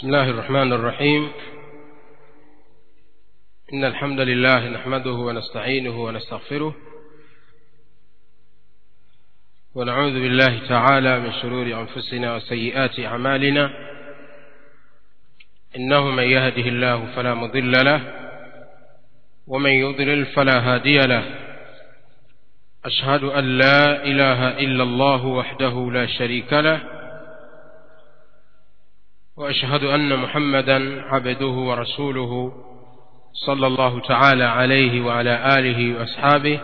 بسم الله الرحمن الرحيم إن الحمد لله نحمده ونستعينه ونستغفره ونعوذ بالله تعالى من شرور أنفسنا وسيئات أعمالنا إنه من يهده الله فلا مضل له ومن يضلل فلا هادي له أشهد أن لا إله إلا الله وحده لا شريك له وأشهد أن محمدا عبده ورسوله صلى الله تعالى عليه وعلى آله وأصحابه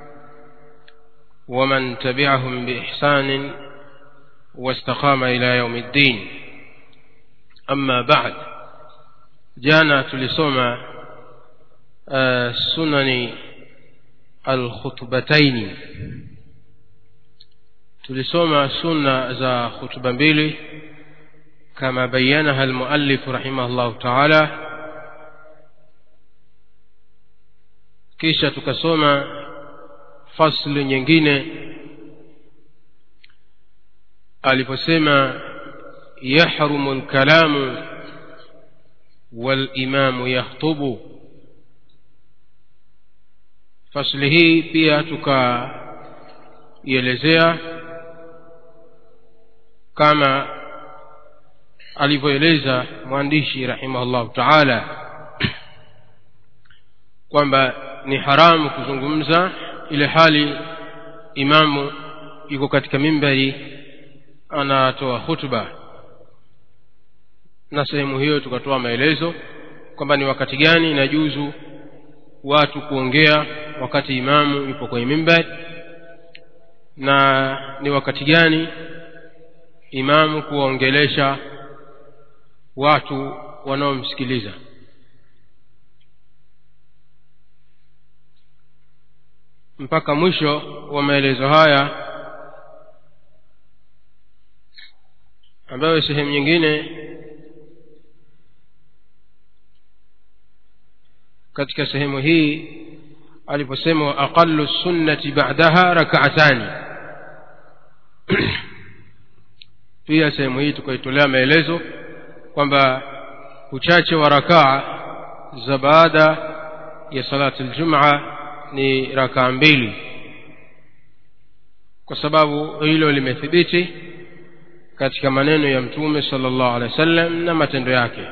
ومن تبعهم بإحسان واستقام إلى يوم الدين أما بعد جانا tulisoma uh, sunani alkhutbataini tulisoma sunna za khutba mbili كما بينها المؤلف رحمه الله تعالى kisha tukasoma fasli nyingine aliposema yahrumu lkalamu walimamu yakhtubu fasli hii pia tukaielezea kama alivyoeleza mwandishi rahimahullahu taala kwamba ni haramu kuzungumza ile hali imamu yuko katika mimbari anatoa hutuba na sehemu hiyo tukatoa maelezo kwamba ni wakati gani inajuzu watu kuongea wakati imamu yupo kwenye mimbari na ni wakati gani imamu kuwaongelesha watu wanaomsikiliza mpaka mwisho wa maelezo haya ambayo sehemu nyingine katika sehemu hii aliposema wa aqallu sunnati ba'daha rak'atani pia sehemu hii tukaitolea maelezo kwamba uchache wa rakaa za baada ya salati ljumaa ni rakaa mbili kwa sababu hilo limethibiti katika maneno ya mtume sala llahu alehi wa sallam na matendo yake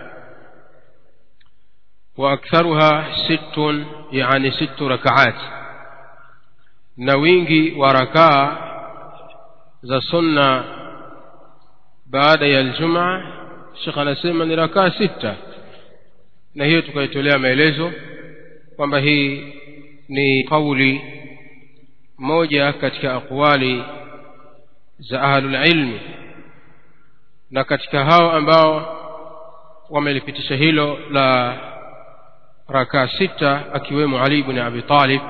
waaktharuha sittun yani sittu rakaat na wingi wa rakaa za sunna baada ya ljumaa shekh anasema ni rakaa sita na hiyo tukaitolea maelezo kwamba hii ni kauli moja katika aqwali za ahlulilmi na katika hao ambao wamelipitisha hilo la rakaa sita akiwemo ali bni abi talib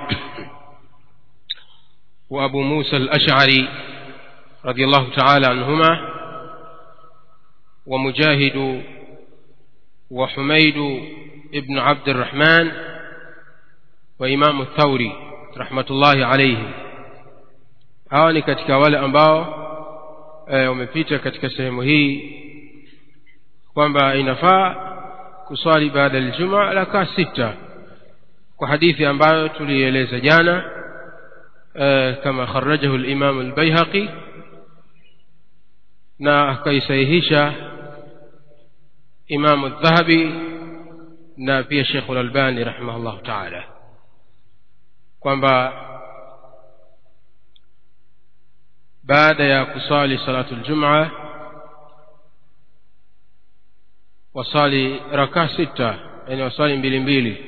wa abu musa al-ash'ari radiallahu taala anhuma ومجاهد وحميد ابن عبد الرحمن وإمام الثوري رحمة الله عليهم hawa ni katika wale ambao wamepita e, katika sehemu hii kwamba inafaa kuswali baada ya ljuma rakaa sita kwa hadithi ambayo tulieleza jana e, kama kharajahu limamu lbaihaqi na akaisahihisha imamu dhahabi na pia shekhu lalbani rahimahullahu taala kwamba baada ya kusali salatu ljumaa wasali rakaa sita yani wasali mbili mbili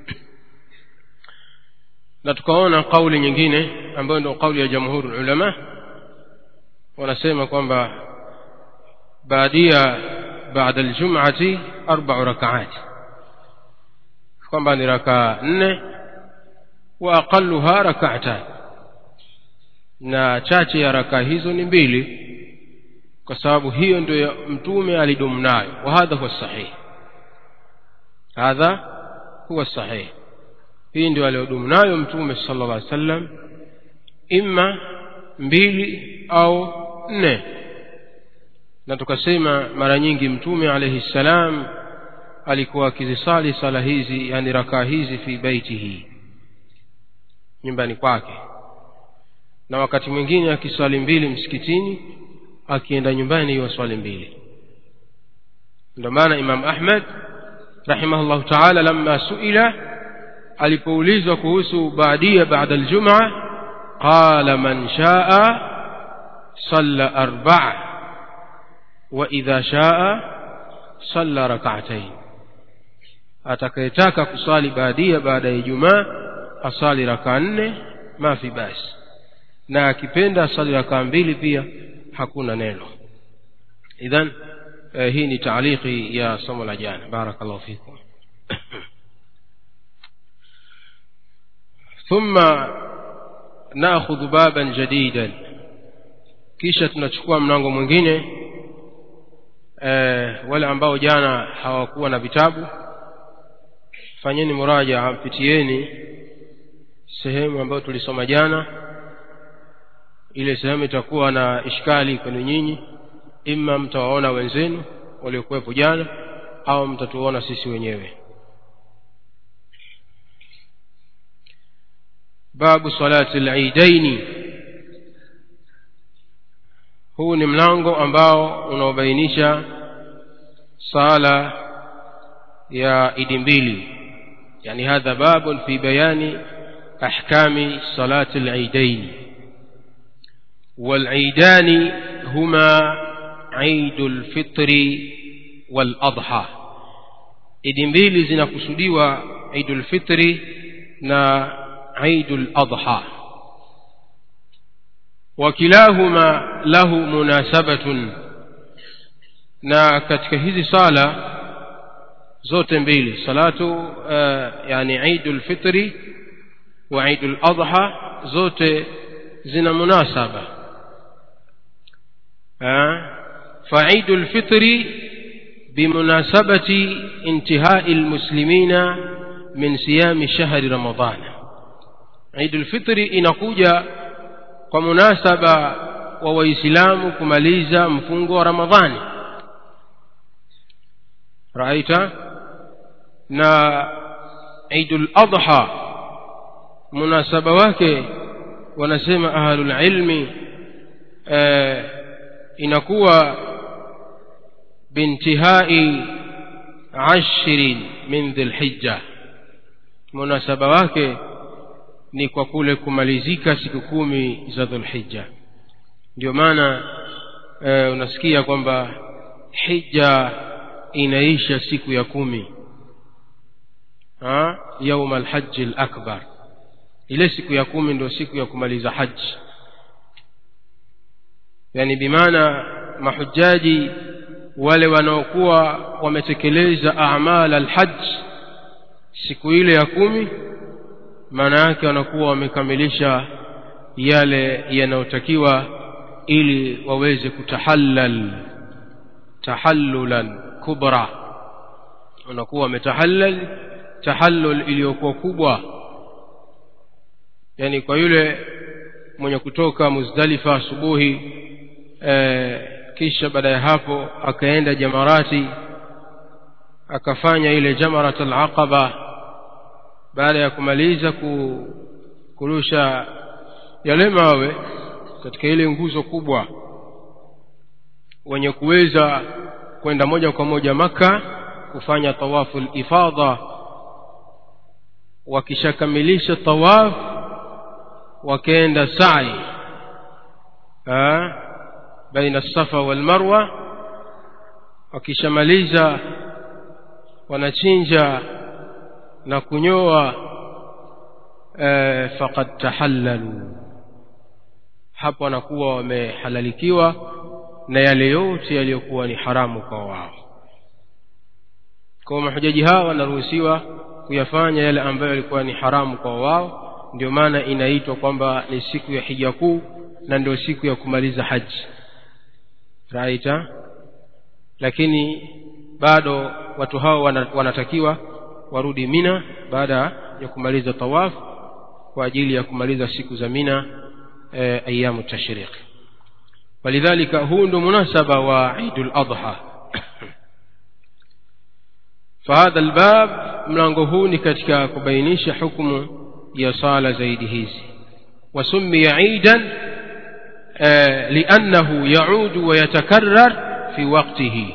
na tukaona kauli nyingine ambayo ndio kauli ya jamhuri ulama wanasema kwamba baadia baada aljum'ati arba'u rak'at kwamba ni rakaa nne wa aqalluha rak'atan na chache ya rakaa hizo ni mbili kwa sababu hiyo ndio mtume alidumu nayo wa hadha huwa sahih hadha huwa sahih hii ndio aliyodumu nayo mtume sallallahu alaihi wasallam imma mbili au nne na tukasema mara nyingi mtume alayhi salam alikuwa akizisali sala hizi yani rakaa hizi fi baitihi nyumbani kwake na wakati mwingine akiswali mbili msikitini akienda nyumbani hiyo swali mbili ndio maana imam ahmad rahimahullahu taala lamma suila alipoulizwa kuhusu baadia baada aljumaa qala man shaa salla arbaa waidha shaa salla rakaatain atakayetaka kusali baadia baada ya ijumaa asali rakaa nne mafi basi na akipenda asali rakaa mbili pia hakuna neno idhan eh, hii ni taaliki ya somo la jana barakallahu fikum ثم ناخذ بابا جديدا kisha tunachukua mlango mwingine eh, wale ambao jana hawakuwa na vitabu fanyeni muraja pitieni sehemu ambayo tulisoma jana ile sehemu itakuwa na ishkali kwenu nyinyi ima mtawaona wenzenu waliokuwepo jana au mtatuona sisi wenyewe babu salati lidaini huu ni mlango ambao unaobainisha sala ya idi mbili yani hadha babun fi bayani ahkami salati lidaini والعيدان هما عيد الفطر والأضحى idi mbili zinakusudiwa idul fitri na idul adha wakilahuma lahu munasabatun na katika hizi sala zote mbili salatu uh, yani idul fitri wa idul adha zote zina munasaba فعيد الفطر بمناسبة انتهاء المسلمين من صيام شهر رمضان عيد الفطر inakuja kwa munasaba wa waislamu kumaliza mfungo wa ramadhani raita na idul adha munasaba wake wanasema ahlul ilmi eh, inakuwa bintihai ashrin min dhilhijja munasaba wake ni kwa kule kumalizika siku kumi za dhulhijja ndio maana e, unasikia kwamba hija inaisha siku ya kumi yauma alhaji lakbar ile siku ya kumi ndio siku ya kumaliza haji yani bimaana mahujaji wale wanaokuwa wametekeleza amal alhaj siku ile ya kumi maana yake wanakuwa wamekamilisha yale yanayotakiwa ili waweze kutahallal tahallulan kubra wanakuwa wametahallal tahallul iliyokuwa kubwa yani kwa yule mwenye kutoka muzdalifa asubuhi e, kisha baada ya hapo akaenda jamarati akafanya ile jamarat alaqaba baada ya kumaliza ku, kurusha yale mawe katika ile nguzo kubwa wenye kuweza kwenda moja kwa moja maka kufanya tawafu lifadha wakishakamilisha tawaf wakaenda sai baina safa walmarwa wakishamaliza wanachinja na kunyoa e, faqad tahallalu hapo wanakuwa wamehalalikiwa na yale yote yaliyokuwa ni haramu kwa wao kwa mahujaji hawa wanaruhusiwa kuyafanya yale ambayo yalikuwa ni haramu kwa wao ndio maana inaitwa kwamba ni siku ya hija kuu na ndio siku ya kumaliza haji raita lakini bado watu hao wanatakiwa warudi mina baada ya kumaliza tawaf kwa ajili ya kumaliza siku za mina e, ayamu tashriq ولذلك هو ndo munasaba wa Eid al-Adha فهذا الباب mlango huu ni katika kubainisha hukumu ya sala zaidi hizi وسمي عيدا لأنه يعود ويتكرر في وقته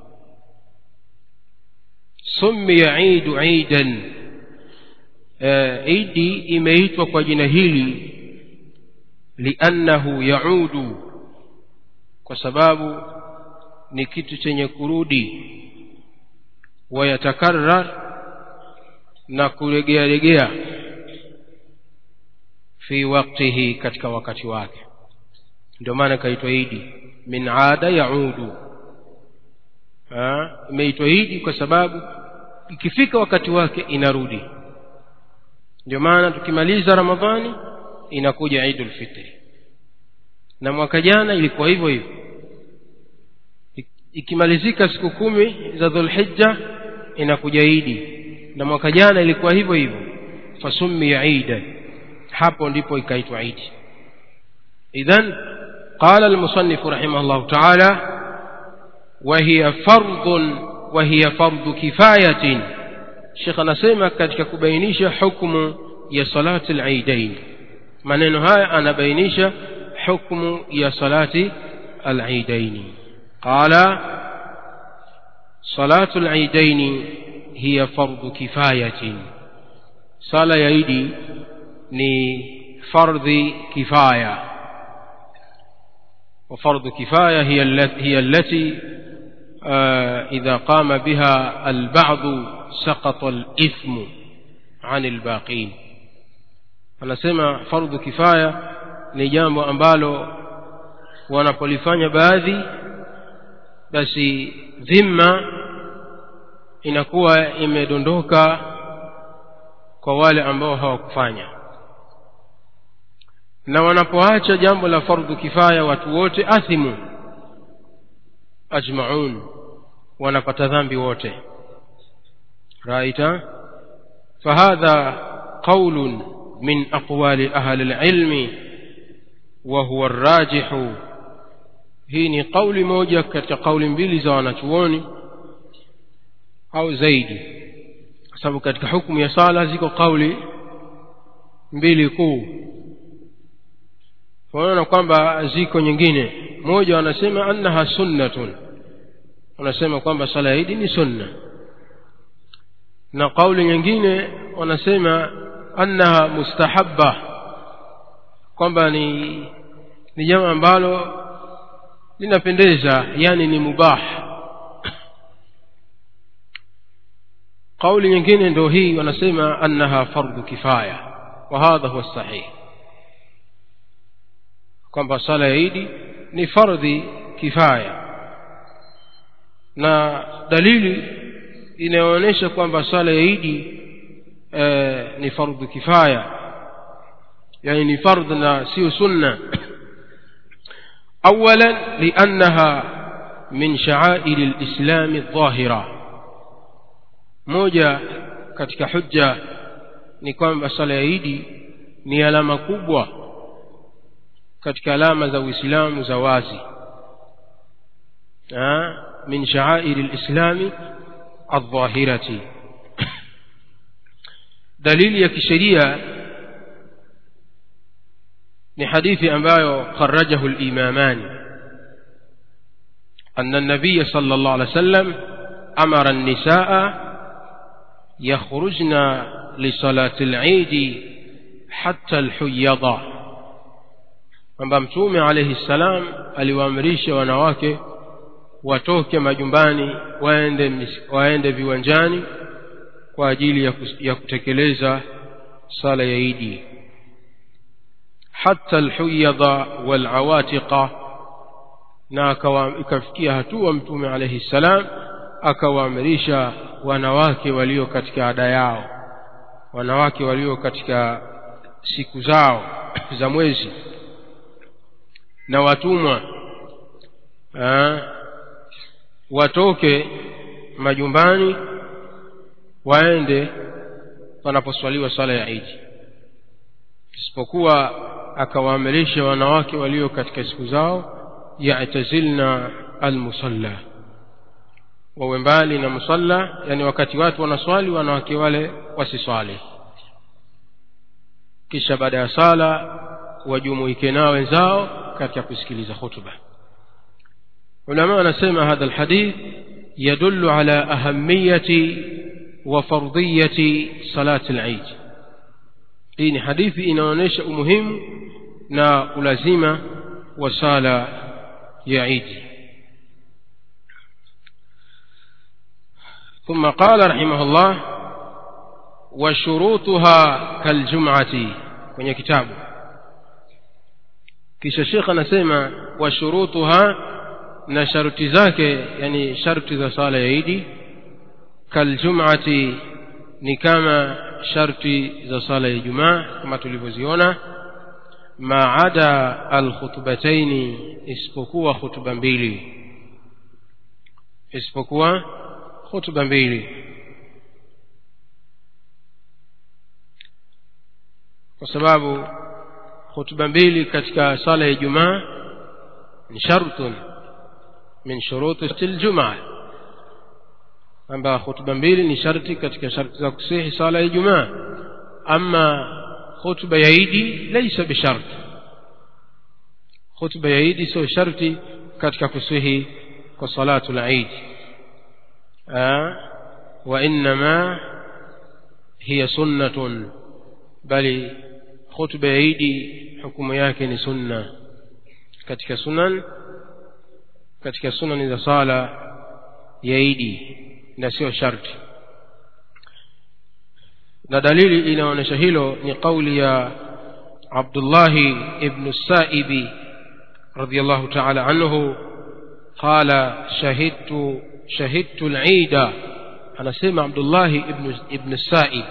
سمي عيد عيدا عيدي imeitwa kwa jina hili liannahu yaudu kwa sababu ni kitu chenye kurudi wayatakarrar na kuregea regea fi waktihi katika wakati wake ndio maana ikaitwa idi min ada yaudu imeitwa idi kwa sababu ikifika wakati wake inarudi ndio maana tukimaliza ramadhani inakuja idul fitri na mwaka jana ilikuwa hivyo hivyo ikimalizika siku kumi za dhulhijja inakuja idi na mwaka jana ilikuwa hivyo hivyo fasummiya idan hapo ndipo ikaitwa idi idhan qala almusannif rahimahullah ta'ala وهي فرض وهي فرض كفاية شيخ anasema katika kubainisha hukumu ya salati al-eidain maneno haya anabainisha hukumu ya salati al-eidain qala salatu al-eidain hiya fardu kifayatin sala ya idi ni fardhi kifaya وفرض كفاية هي التي, هي التي آه إذا قام بها البعض سقط الإثم عن الباقين anasema fardhu kifaya ni jambo ambalo wanapolifanya baadhi basi dhima inakuwa imedondoka kwa wale ambao hawakufanya na wanapoacha jambo la fardhu kifaya watu wote athimu ajmaun wanapata dhambi wote raita fahadha qaulun min aqwali ahli alilmi wa huwa arrajihu hii ni kauli moja katika kauli mbili za wanachuoni au zaidi kwa sababu katika hukumu ya sala ziko kauli mbili kuu wanaona kwamba ziko nyingine moja wanasema annaha sunnatun wanasema kwamba sala ya idi ni sunna na kauli nyingine wanasema annaha mustahabba kwamba ni ni jambo ambalo linapendeza yani ni mubah kauli nyingine ndio hii wanasema annaha fardhu kifaya wa hadha huwa sahih kwamba sala ya idi ni fardhi kifaya na dalili inayoonyesha kwamba sala ya idi e, ni fardhu kifaya yani ni fardh na sio sunna اولا لانها من شعائر الاسلام الظاهره moja katika hujja ni kwamba sala ya idi ni alama kubwa katika alama za uislamu za wazi min sha'air alislami adh-dhahirati dalili ya kisheria ni hadithi ambayo kharajahu al-imamani أن النبي صلى الله عليه وسلم أمر النساء يخرجن لصلاة العيد حتى الحيضة kwamba mtume alayhi salam aliwaamrisha wanawake watoke majumbani waende waende viwanjani kwa ajili ya, kus, ya kutekeleza sala ya idi hatta alhuyadha walawatiqa na ikafikia hatua mtume alayhi salam akawaamrisha wanawake walio katika ada yao wanawake walio katika siku zao za mwezi na watumwa aa, watoke majumbani waende panaposwaliwa sala ya idi isipokuwa akawaamirisha wanawake walio katika siku zao yatazilna almusalla wawe mbali na musalla yani wakati watu wanaswali wanawake wale wasiswali kisha baada ya sala wajumuike nao wenzao katika kusikiliza khutba ulama wanasema hadha alhadith yadullu ala ahamiyati wa fardiyati salati al-eid hii ni hadithi inaonyesha umuhimu na ulazima wa sala ya Eid ثم قال رحمه الله وشروطها كالجمعة kwenye kitabu kisha shekh anasema wa shurutuha na sharuti zake yani sharti za sala ya idi kaljumati ni kama sharti za sala ya ijumaa kama tulivyoziona maada alkhutbataini isipokuwa khutba mbili isipokuwa khutba mbili kwa sababu khutba mbili katika sala ya ijumaa ni shartun min shuruti ljumaa kwamba khutba mbili ni sharti katika sharti za kusihi sala ya ijumaa ama khutba ya idi laisa bisharti khutba ya idi sio sharti katika kusihi kwa salatu lid وإنما هي سنة بل خطبة يدي حكم yake سنة katika sunan katika sunan za sala ya idi na sio sharti na dalili inaonyesha hilo ni kauli ya Abdullahi ibn Saibi radiyallahu ta'ala anhu qala shahidtu shahidtu al-Eid anasema Abdullahi ibn ibn Saib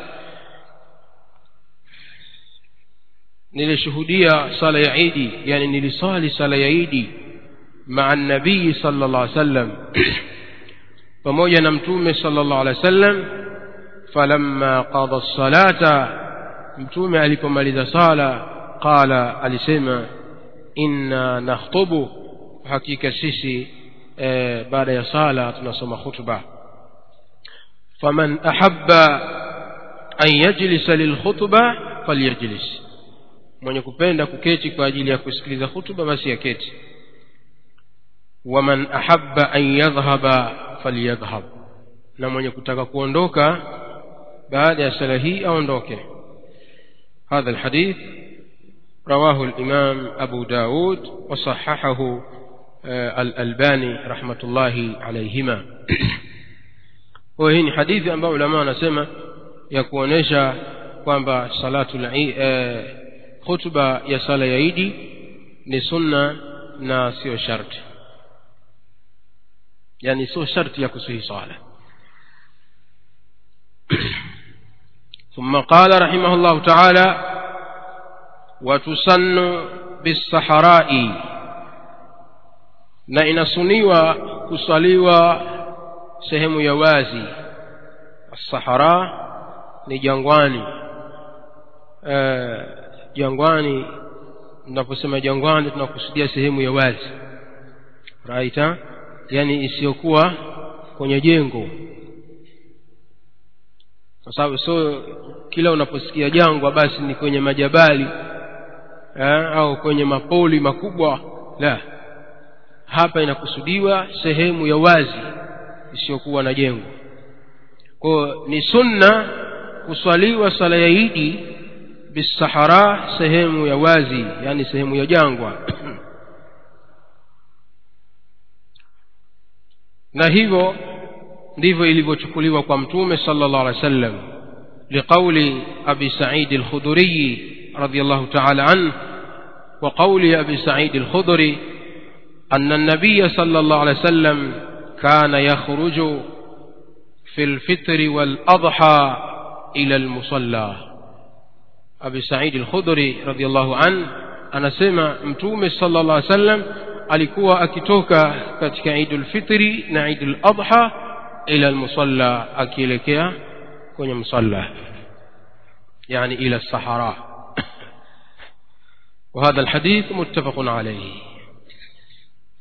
nilishuhudia sala ya Eid yani nilisali sala ya Eid مع النبي صلى الله عليه وسلم pamoja na mtume sallallahu alaihi wasallam falamma qada as-salata mtume alipomaliza sala qala alisema inna nakhutubu hakika sisi e, baada ya sala tunasoma khutba faman ahabba an yajlisa lilkhutba falyajlis mwenye kupenda kuketi kwa ajili ya kusikiliza khutba basi aketi waman ahabba an yadhhaba falyadhhab na mwenye kutaka kuondoka baada ya sala hii aondoke هذا الحديث رواه الإمام أبو داود وصححه الألباني رحمة الله عليهما وهي حديث ambao ulama wanasema ya kuonesha kwamba salatu khutba ya sala ya idi ni sunna na sio sharti yani sio sharti ya kusihi swala ثم قال رحمه الله تعالى وتسن بالصحراء na inasuniwa kusaliwa sehemu ya wazi sahara ni jangwani e, jangwani tunaposema jangwani tunakusudia sehemu ya wazi raita yani isiyokuwa kwenye jengo kwa sababu so kila unaposikia jangwa basi ni kwenye majabali eh, au kwenye mapoli makubwa la hapa inakusudiwa sehemu ya wazi isiyokuwa na jengo kwao ni sunna kuswaliwa sala ya idi bisahara sehemu ya wazi yani sehemu ya jangwa na hivyo ndivyo ilivyochukuliwa kwa mtume sallallahu alaihi wasallam liqauli abi sa'id al-khudri radiyallahu ta'ala anhu wa qawli abi sa'id al-khudri anna an-nabiy sallallahu alaihi wasallam kana yakhruju في الفطر والأضحى إلى المصلى أبي سعيد الخضري رضي الله عنه أنا سمع متومة صلى الله عليه وسلم alikuwa akitoka katika idul fitri na idul adha ila almusalla akielekea kwenye msalla yani ila sahara وهذا الحديث متفق عليه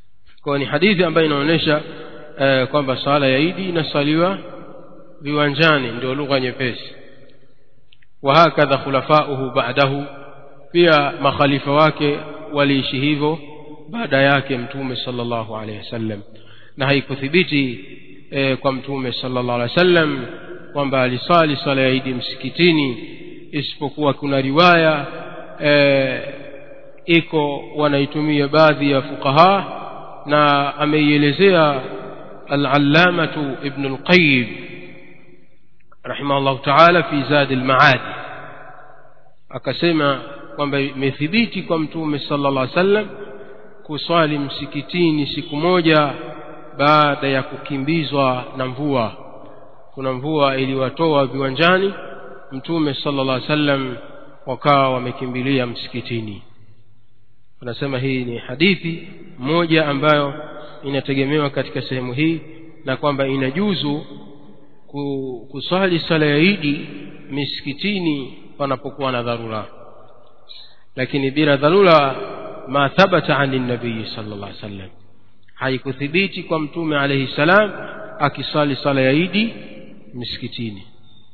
kwa ni hadithi ambayo inaonyesha eh, kwamba sala ya idi inasaliwa viwanjani ndio lugha nyepesi wahakadha khulafauhu ba'dahu pia makhalifa wake waliishi hivyo baada yake mtume sallallahu alaihi wasallam na haikuthibiti e, kwa mtume sallallahu alaihi wasallam kwamba alisali sala ya idi msikitini isipokuwa kuna riwaya e, iko wanaitumia baadhi ya fuqaha na ameielezea al-allamatu ibn al-qayyim rahimahullah ta'ala fi zad al-ma'ad akasema kwamba imethibiti kwa mtume sallallahu alaihi wasallam kuswali msikitini siku moja baada ya kukimbizwa na mvua kuna mvua iliwatoa viwanjani mtume sallallahu alaihi wasallam wakawa wamekimbilia msikitini anasema hii ni hadithi moja ambayo inategemewa katika sehemu hii na kwamba inajuzu kuswali sala ya idi misikitini panapokuwa na dharura lakini bila dharura ma thabata ani nabii sallallahu alaihi wasallam haikuthibiti kwa mtume alayhi salam akisali sala ya idi misikitini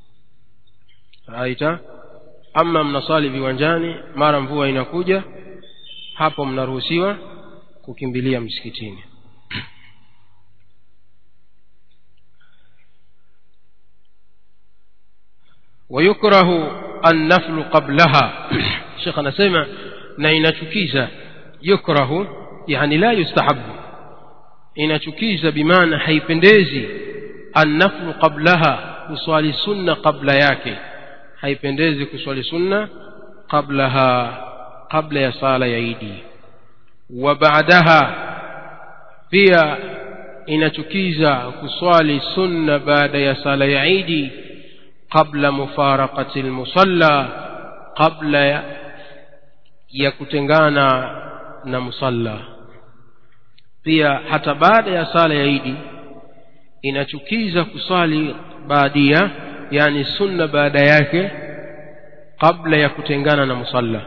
aita ama mnasali viwanjani mara mvua inakuja hapo mnaruhusiwa kukimbilia msikitini ويكره النفل قبلها شيخ anasema na inachukiza yukrahu yani la yustahabu inachukiza bimaana haipendezi annaflu qablaha kuswali sunna qabla yake haipendezi kuswali sunna qablaha qabla ya sala ya idi wa baadaha pia inachukiza kuswali sunna baada ya sala ya idi qabla mufaraqati almusalla qabla ya, ya kutengana na musalla pia hata baada ya sala ya idi inachukiza kuswali baadia yani sunna baada yake kabla ya kutengana na musalla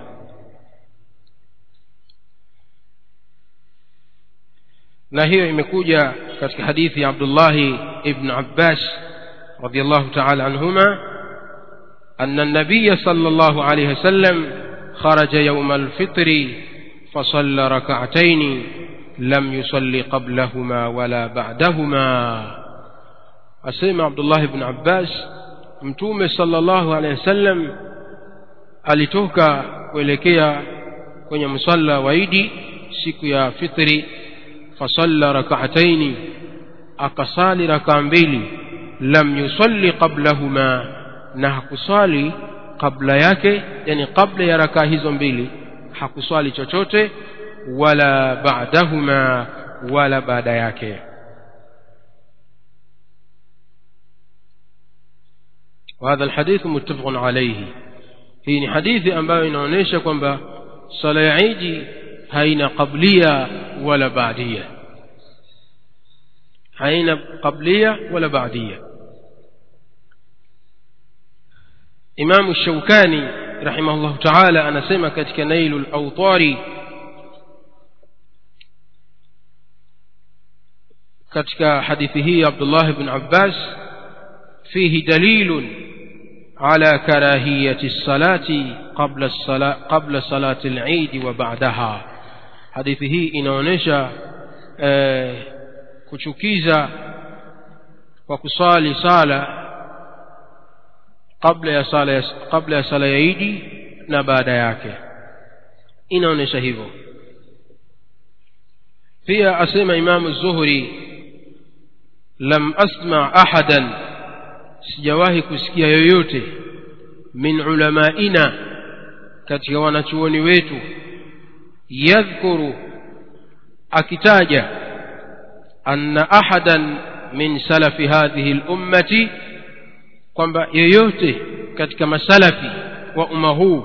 na hiyo imekuja katika hadithi ya Abdullah ibn Abbas radiyallahu ta'ala anhuma أن النبي صلى الله عليه وسلم خرج يوم الفطر فصلى ركعتين لم يصلي قبلهما ولا بعدهما أسمع عبد الله بن عباس mtume sallallahu alaihi wasallam alitoka kuelekea kwenye msalla wa idi siku ya fitri fasalla rak'ataini akasali raka mbili lam yusalli qablahuma na hakuswali kabla yake yani kabla ya raka hizo mbili hakuswali chochote wala ba'dahuma wala baada yake وهذا الحديث متفق عليه hii ni hadithi ambayo inaonyesha kwamba sala ya idi haina qablia wala baadia haina qablia wala baadia imamu shaukani rahimahullahu taala anasema katika nailu lautari katika hadithi hii abdullah bn abbas fihi dalilun على كراهية الصلاة قبل الصلاة قبل صلاة العيد وبعدها حديثه inaonyesha eh, kuchukiza kwa kusali sala kabla ya sala ya, kabla ya sala ya Idi na baada yake inaonyesha hivyo pia asema Imam Zuhri lam asma ahadan sijawahi kusikia yoyote min ulamaina katika wanachuoni wetu yadhkuru akitaja anna ahadan min salafi hadhihi lummati kwamba yoyote katika masalafi wa umma huu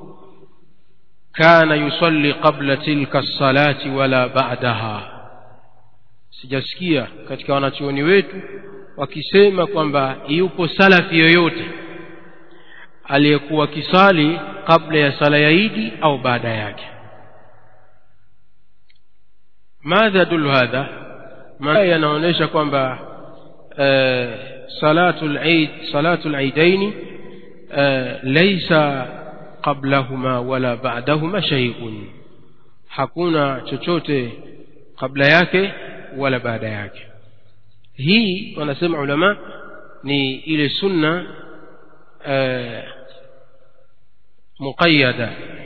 kana yusalli qabla tilka salati wala ba'daha sijasikia katika wanachuoni wetu wakisema kwamba yupo salafi yoyote aliyekuwa kisali kabla ya sala ya idi au baada yake madha yadullu hadha maana yanaonyesha kwamba eh, salatu al-eid salatu al-eidaini eh, laysa qablahuma wala ba'dahuma shay'un hakuna chochote kabla yake wala baada yake hii wanasema ulama ni ile sunna eh, muqayyada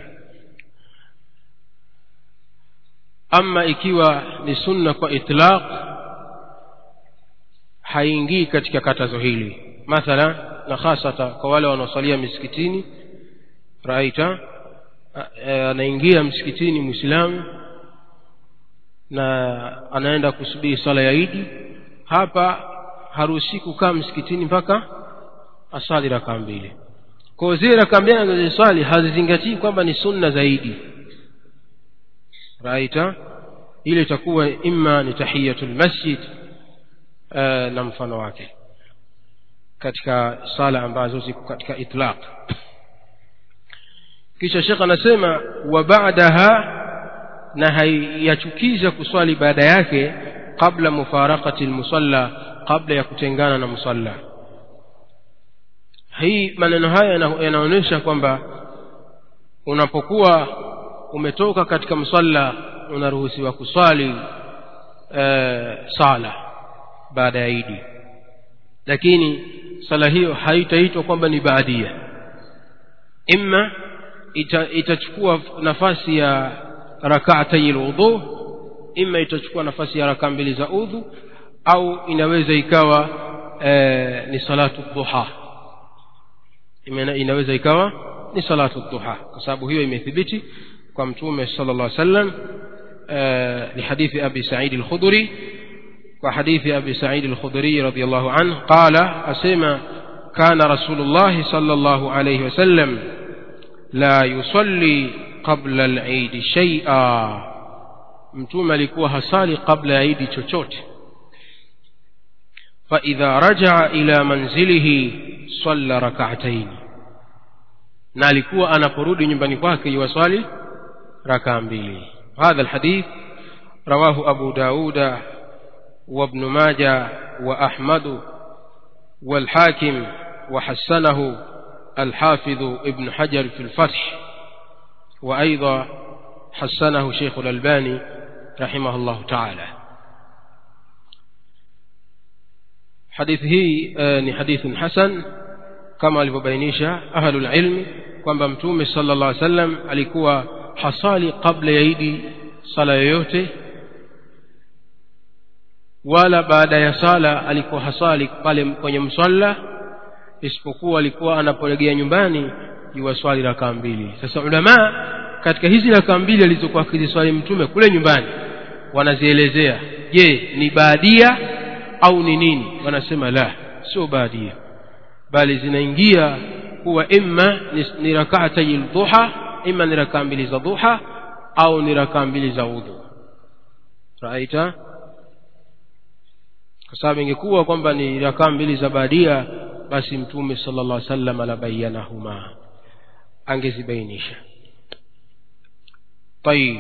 ama ikiwa ni sunna kwa itlaq haingii katika katazo hili mathala na hasata kwa wale wanaosalia misikitini raita anaingia msikitini mwislamu na anaenda kusubiri sala ya idi hapa haruhusi kukaa msikitini mpaka asali rakaa mbili kwa zile rakaa mbili anazoswali hazizingatii kwamba ni sunna zaidi raita ile itakuwa imma ni tahiyatul masjid uh, na mfano wake katika sala ambazo ziko katika itlaq kisha shekh anasema wa baadaha na haiyachukiza kuswali baada yake qabla mufarakati lmusalla kabla ya kutengana na musalla hii maneno haya yanaonyesha kwamba unapokuwa umetoka katika msalla unaruhusiwa kuswali e, sala baada ya idi lakini sala hiyo haitaitwa kwamba ni baadia imma ita, itachukua nafasi ya rakaatai lwudhu ima itachukua nafasi ya rakaa mbili za udhu au inaweza ikawa e, ni salatu duha inaweza ikawa ni salatu duha kwa sababu hiyo imethibiti kwa mtume sala llah sallam لحديث أبي سعيد الخدري وحديث أبي سعيد الخدري رضي الله عنه قال أسمى كان رسول الله صلى الله عليه وسلم لا يصلي قبل العيد شيئا mtume alikuwa hasali kabla ya idi chochote faidha rajaa ila manzilihi salla rakataini na alikuwa anaporudi nyumbani kwake yuwaswali rakaa mbili hadha alhadith rawahu abu dauda وابن ماجه وأحمد والحاكم وحسنه الحافظ ابن حجر في الفتح وأيضا حسنه شيخ الألباني رحمه الله تعالى حديثه ni hadithun hasan kama alivyobainisha ahlul ilmi kwamba mtume sala llah sallam alikuwa hasali kabla ya idi sala yoyote wala baada ya sala alikuwa hasali pale kwenye msalla isipokuwa alikuwa anapolegea nyumbani yuwaswali rakaa mbili sasa ulamaa katika hizi rakaa mbili alizokuwa akiziswali mtume kule nyumbani wanazielezea je ni baadia au ni nini wanasema la sio baadia bali zinaingia kuwa imma ni, ni rakaatai dhuha imma ni rakaa mbili za dhuha au ni rakaa mbili za udhu raita kwa sababu ingekuwa kwamba ni rakaa mbili za baadia basi mtume sala llah sallam labayanahuma angezibainisha tayib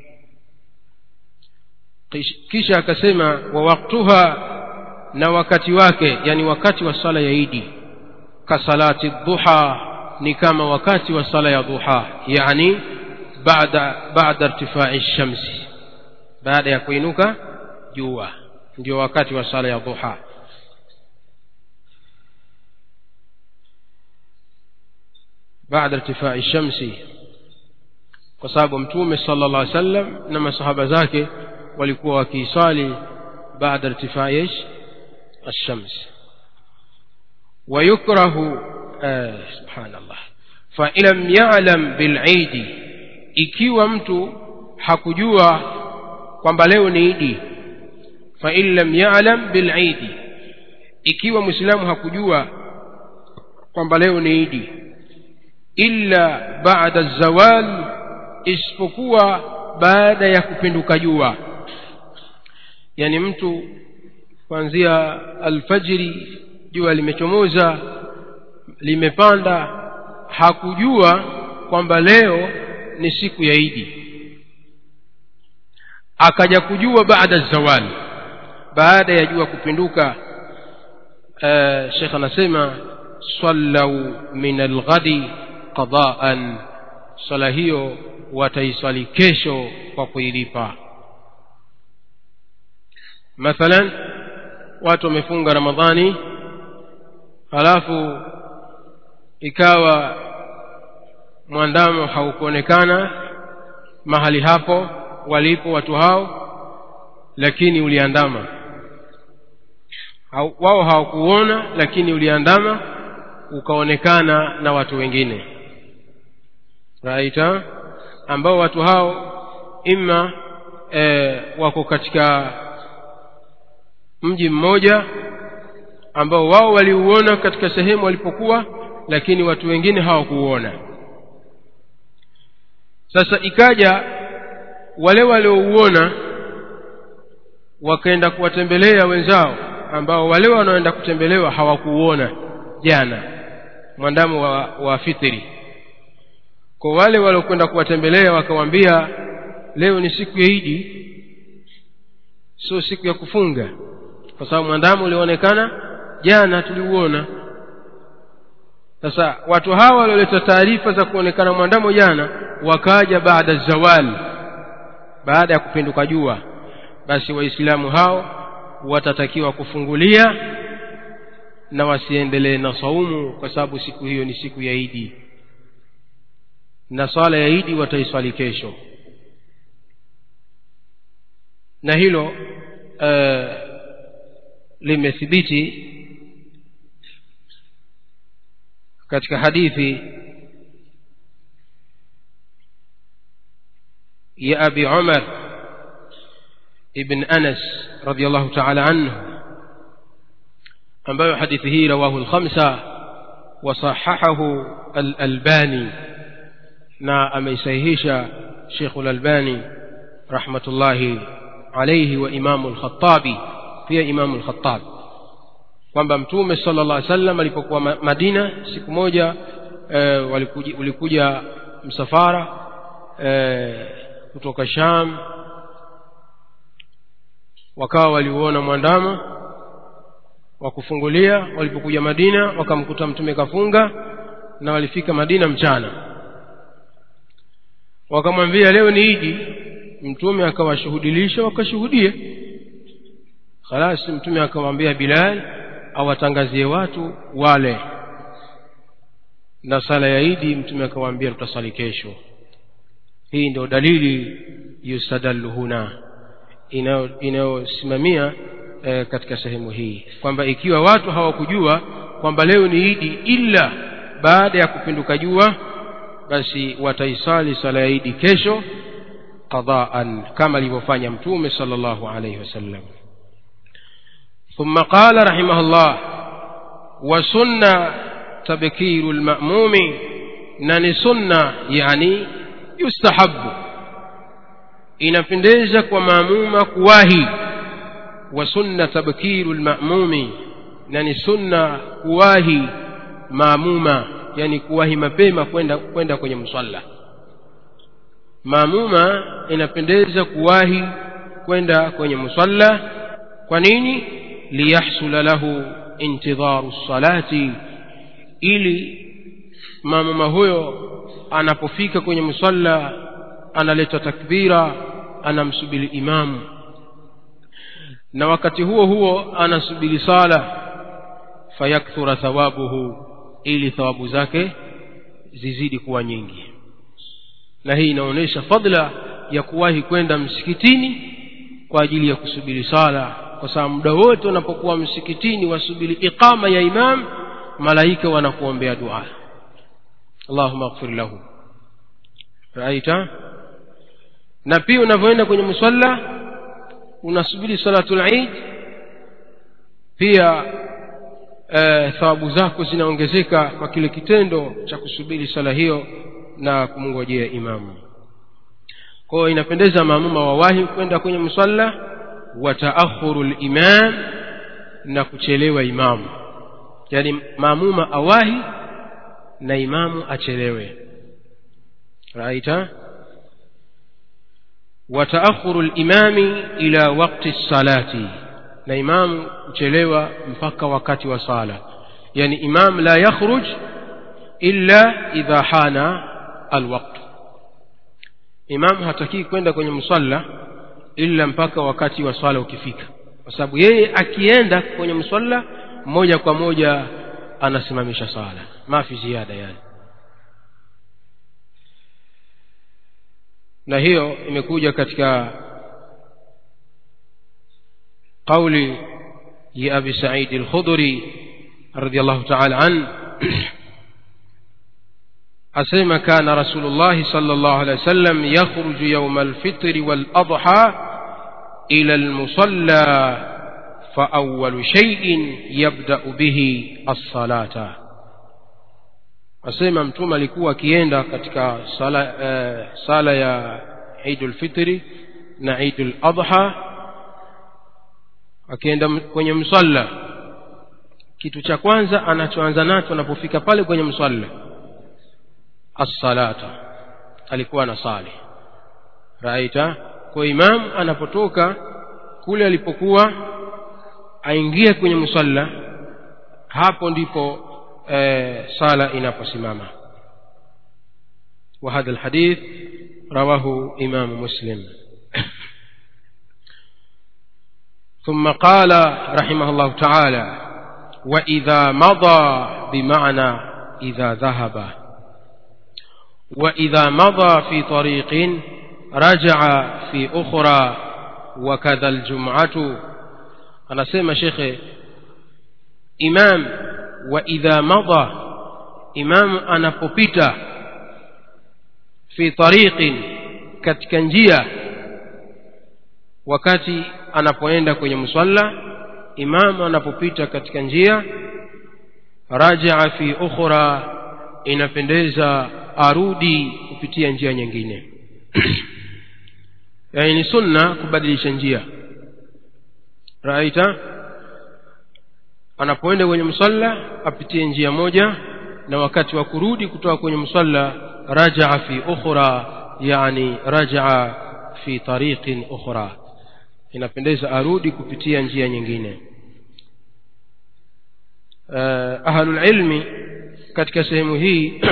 kisha akasema wa waktuha na wakati wake yani wakati wa sala ya idi kasalati dhuha ni kama wakati wa sala ya dhuha yani baada baada irtifai shamsi baada ya kuinuka jua ndio wakati wa sala ya dhuha baada irtifai shamsi kwa sababu mtume sala llah alih sallam na masahaba zake walikuwa wakiisali baada irtifai ish الشمس ويكره آه سبحان الله فإن لم يعلم بالعيد ikiwa mtu hakujua kwamba leo ni idi fain lam yalam bilidi ikiwa mwislamu hakujua kwamba leo ni idi illa bada zawal isipokuwa baada ya kupinduka jua yani mtu kuanzia alfajiri jua limechomoza limepanda hakujua kwamba leo ni siku ya idi akaja kujua baada zawali baada ya jua kupinduka uh, shekh anasema sallau min alghadi qadaan swala hiyo wataiswali kesho kwa kuilipa mathalan watu wamefunga ramadhani halafu ikawa mwandamo haukuonekana mahali hapo walipo watu hao lakini uliandama Hau- wao hawakuona lakini uliandama ukaonekana na watu wengine right ha? ambao watu hao ima e, wako katika mji mmoja ambao wao waliuona katika sehemu walipokuwa lakini watu wengine hawakuuona sasa ikaja wale waliouona wakaenda kuwatembelea wenzao ambao wale wanaoenda kutembelewa hawakuuona jana mwandamo wa, wa fitri kwa wale waliokwenda kuwatembelea wakawambia leo ni siku ya idi sio siku ya kufunga kwa sababu mwandamo ulioonekana jana tuliuona sasa watu hawa walioleta taarifa za kuonekana mwandamo jana wakaja baada zawali baada ya kupinduka jua basi waislamu hao watatakiwa kufungulia na wasiendelee na saumu kwa sababu siku hiyo ni siku ya idi na swala ya idi wataiswali kesho na hilo uh, limethibiti katika hadithi ya abi umar ibn anas radiallahu taala anhu ambayo hadithi hii rawahu lkhamsa wasahahahu alalbani na ameisahihisha shekhu lalbani rahmatullahi alaihi wa imamu lkhatabi pia imamu lkhatabi kwamba mtume sala llah sallam alipokuwa Ma- madina siku moja e, walikuja, ulikuja msafara e, kutoka sham wakawa waliuona mwandama wa kufungulia walipokuja madina wakamkuta mtume kafunga na walifika madina mchana wakamwambia leo ni idi mtume akawashuhudilisha wakashuhudia khalas mtume akamwambia bilal awatangazie watu wale na sala ya idi mtume akawaambia tutasali kesho hii ndio dalili yustadallu huna inayo- inayosimamia e, katika sehemu hii kwamba ikiwa watu hawakujua kwamba leo ni idi ila baada ya kupinduka jua basi wataisali sala ya idi kesho qadaan kama alivyofanya mtume sala llahu alaihi wasallam ثم قال رحمه الله وسن تبكير المأموم نني سنة يعني يستحب inapendeza kwa maamuma kuwahi wa sunna tabkiru lmamumi na ni sunna kuwahi maamuma yani kuwahi mapema kwenda kwenda kwenye msalla maamuma inapendeza kuwahi kwenda kwenye msalla kwa nini liyahsula lahu intidharu salati ili maamuma huyo anapofika kwenye msalla analeta takbira anamsubiri imamu na wakati huo huo anasubiri sala fayakthura thawabuhu ili thawabu zake zizidi kuwa nyingi na hii inaonyesha fadla ya kuwahi kwenda msikitini kwa ajili ya kusubiri sala kwa sababu muda wote unapokuwa msikitini wasubiri iqama ya imam malaika wanakuombea dua allahuma ighfir lahu raita na pia unavyoenda kwenye musalla unasubiri salatul eid pia e, thawabu zako zinaongezeka kwa kile kitendo cha kusubiri sala hiyo na kumngojea imamu kwa hiyo inapendeza maamuma wawahi kwenda kwenye musalla wa taakhuru limam na kuchelewa imamu yaani maamuma awahi na imamu achelewe raita وتأخر الإمام إلى وقت الصلاة na imam kuchelewa mpaka wakati wa sala yani imam la yakhruj illa idha hana alwaqt imam hatakii kwenda kwenye msalla illa mpaka wakati wa swala ukifika kwa sababu yeye akienda kwenye msalla moja kwa moja anasimamisha sala mafi ziada yani na hiyo imekuja katika قول يا أبي سعيد الخضري رضي الله تعالى عنه أسلم كان رسول الله صلى الله عليه وسلم يخرج يوم الفطر والأضحى إلى المصلى فأول شيء يبدأ به الصلاة asema mtume alikuwa akienda katika sala, uh, sala ya idul fitri na idul adha akienda kwenye msalla kitu cha kwanza anachoanza nacho anapofika pale kwenye msalla assalata alikuwa na sali raita kwa imam anapotoka kule alipokuwa aingie kwenye msalla hapo ndipo e, sala inaposimama وهذا الحديث رواه إمام مسلم ثم قال رحمه الله تعالى وإذا مضى بمعنى إذا ذهب وإذا مضى في طريق رجع في أخرى وكذا الجمعة أنا سيما شيخ إمام وإذا مضى إمام أنا بوبيتا في طريق كتكنجية wakati anapoenda kwenye msalla imamu anapopita katika njia rajaa fi ukhra inapendeza arudi kupitia njia nyingine yani ni sunna kubadilisha njia raita anapoenda kwenye msalla apitie njia moja na wakati wa kurudi kutoka kwenye msalla rajaa fi ukhra yani rajaa fi tariqin ukhra inapendeza arudi kupitia njia nyingine uh, ahlulilmi katika sehemu hii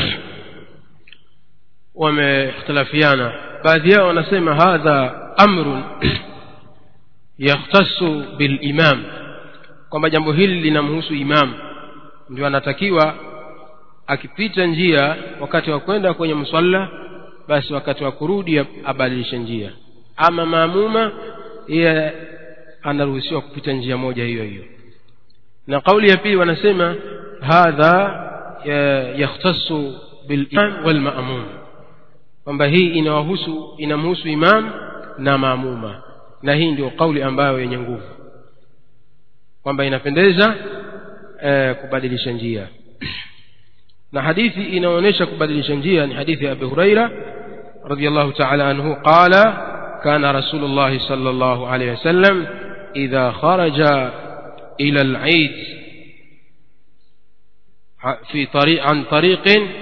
wameikhtilafiana baadhi yao wanasema hadha amrun yakhtasu bilimam kwamba jambo hili linamhusu imam ndio anatakiwa akipita njia wakati wa kwenda kwenye msalla basi wakati wa kurudi abadilishe njia ama maamuma yeye anaruhusiwa kupita njia moja hiyo hiyo na kauli ya pili wanasema hadha yakhtasu bilimam walmamum kwamba hii inawahusu inamhusu imam na maamuma na hii ndio kauli ambayo yenye nguvu kwamba inapendeza eh, kubadilisha njia na hadithi inaonyesha kubadilisha njia ni hadithi ya abi huraira radiallahu taala anhu qala كان رسول الله صلى الله عليه وسلم إذا خرج إلى العيد في طريق عن طريق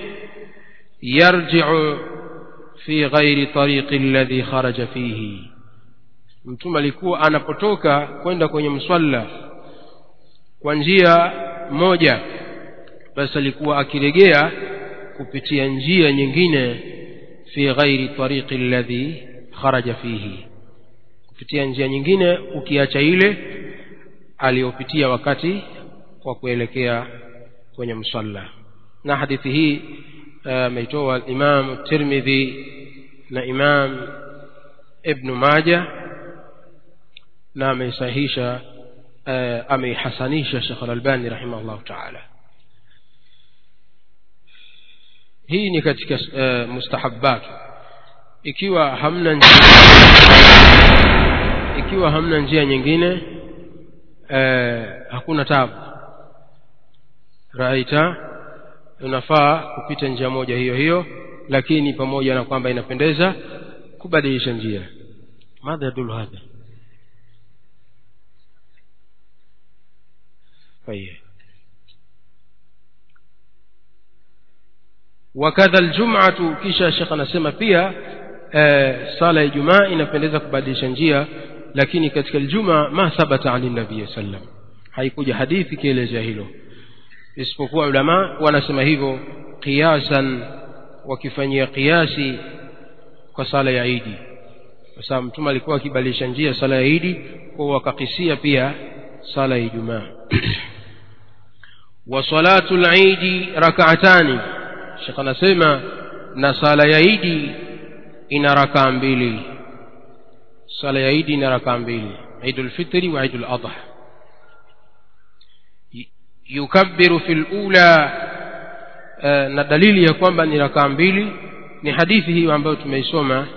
يرجع في غير طريق الذي خرج فيه mtume alikuwa anapotoka kwenda kwenye mswalla kwa njia moja basi alikuwa akiregea kupitia njia nyingine fi ghairi tariqi alladhi kharaja fihi kupitia njia nyingine ukiacha ile aliyopitia wakati wa kuelekea kwenye msalla na hadithi hii ameitoa uh, imam tirmidhi na imam ibnu maja na ameisahisha uh, ameihasanisha shekh alalbani rahimahullahu taala hii ni katika uh, mustahabatu ikiwa hamna njia ikiwa hamna njia nyingine eh, hakuna tabu raita unafaa kupita njia moja hiyo hiyo lakini pamoja na kwamba inapendeza kubadilisha njia madha yadulu hadha طيب wakadha aljum'atu kisha shekh anasema pia eh, sala ya ijumaa inapendeza kubadilisha njia lakini katika aljuma ma thabata ani nabii sallam haikuja hadithi ikielezea hilo isipokuwa ulama wanasema hivyo qiyasan wakifanyia kiasi kwa sala ya idi kwa sababu mtume alikuwa akibadilisha njia sala ya idi kwa wakakisia pia sala ya ijumaa wa salatu lidi rakaatani shekh anasema na sala ya idi ina rakaa mbili sala ya idi ina rakaa mbili idu lfitri wa idu ladha yukabbiru fi lula na dalili ya kwamba ni rakaa mbili ni hadithi hiyo ambayo tumeisoma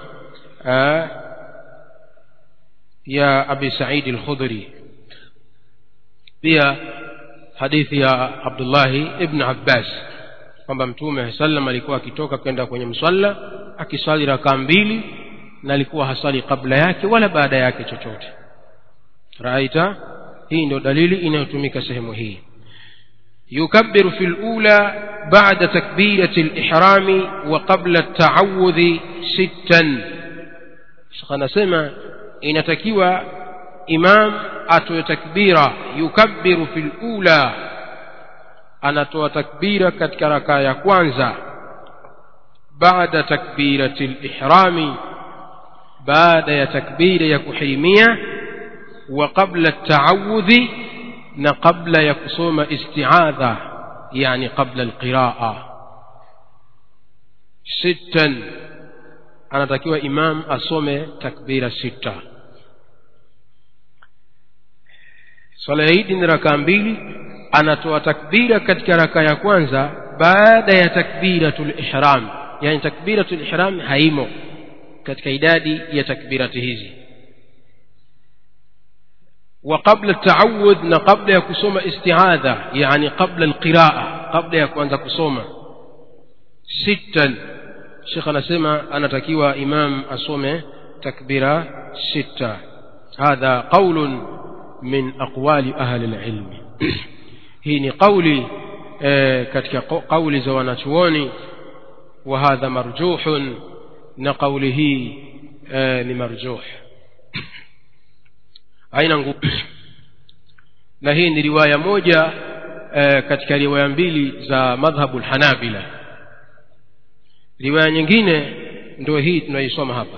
ya abi saidi lkhudri pia hadithi ya abdullahi ibn abbas kwamba mtume sallam alikuwa akitoka kwenda kwenye msalla akiswali rakaa mbili na alikuwa hasali kabla yake wala baada yake chochote raita hii ndio dalili inayotumika sehemu hii يكبر في الأولى بعد تكبيرة الإحرام وقبل التعوذ ستا شخنا سمع إن تكوى إمام أتو تكبيرا يكبر في الأولى أنا تو تكبيرا كتكركا يكوانزا بعد تكبيرة الإحرام بعد تكبير يكحرمية وقبل التعوذ na kabla ya kusoma istiadha yani qabla alqiraa sittan anatakiwa imam asome takbira sita swala ya idi ni rakaa mbili anatoa takbira katika raka ya kwanza baada ya takbiratul ihram yani takbiratul ihram haimo katika idadi ya takbirati hizi وقبل التعوذ na kabla ya kusoma istiadha yani qabla alqiraa kabla ya kuanza kusoma sittan shekh anasema anatakiwa imam asome takbira sita hadha qaulun min aqwali ahli lilmi hii ni qauli katika qauli za wanachuoni wa hadha marjuhun na qauli hii ni marjuh haina nguvu na hii ni riwaya moja e, katika riwaya mbili za madhhabu lhanabila riwaya nyingine ndio hii tunaisoma hapa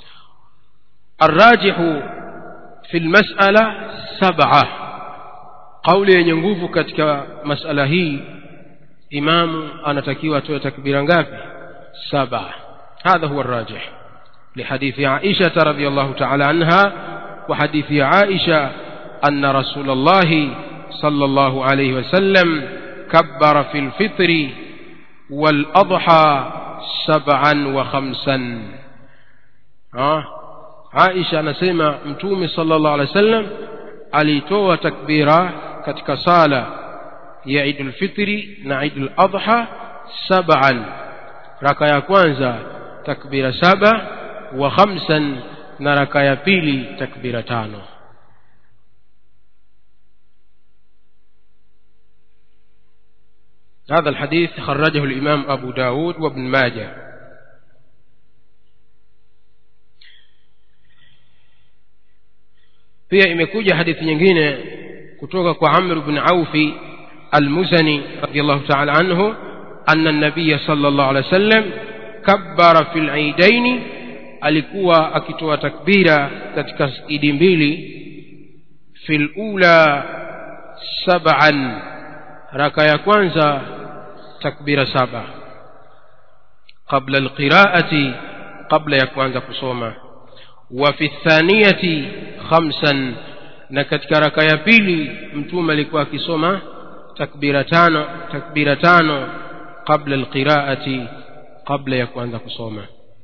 arrajihu fi lmasala saba kauli yenye nguvu katika masala hii imamu anatakiwa atoe takbira ngapi saba hadha huwa arrajih لحديث عائشة رضي الله تعالى عنها وحديث عائشة أن رسول الله صلى الله عليه وسلم كبر في الفطر والأضحى سبعا وخمسا آه. عائشة نسمع متومي صلى الله عليه وسلم alitoa takbira katika sala ya idul fitri na idul adha sab'an raka ya kwanza takbira saba wa khamsan na raka ya pili takbira tano هذا الحديث خرجه الإمام أبو داود وابن ماجه pia imekuja hadithi nyingine kutoka kwa Amr ibn Aufi al-Muzani radiyallahu ta'ala anhu anna an-nabiy sallallahu alayhi wasallam kabbara fil aidaini alikuwa akitoa takbira katika idi mbili fil ula sab'an raka ya kwanza takbira saba qabla alqiraati qabla ya kuanza kusoma wa fi thaniyati khamsan na katika raka ya pili mtume alikuwa akisoma takbira tano takbira tano qabla alqiraati qabla ya kuanza kusoma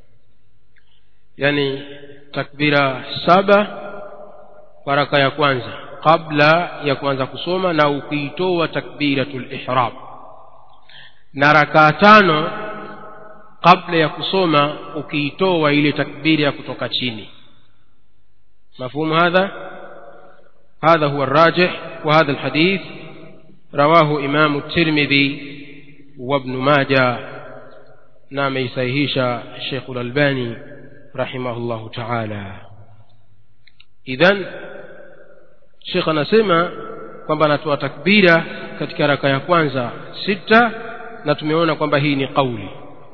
yani takbira saba kwa raka ya kwanza kabla ya kuanza kusoma na ukiitoa takbiratul ihram na rakaa tano kabla ya kusoma ukiitoa ile takbira ya kutoka chini مفهوم هذا هذا هو الراجح وهذا الحديث رواه إمام الترمذي وابن ماجه نعم يسيهيش الشيخ الألباني rahimahullahu taala idhan shekh anasema kwamba anatoa takbira katika raka ya kwanza sita na tumeona kwamba hii ni qauli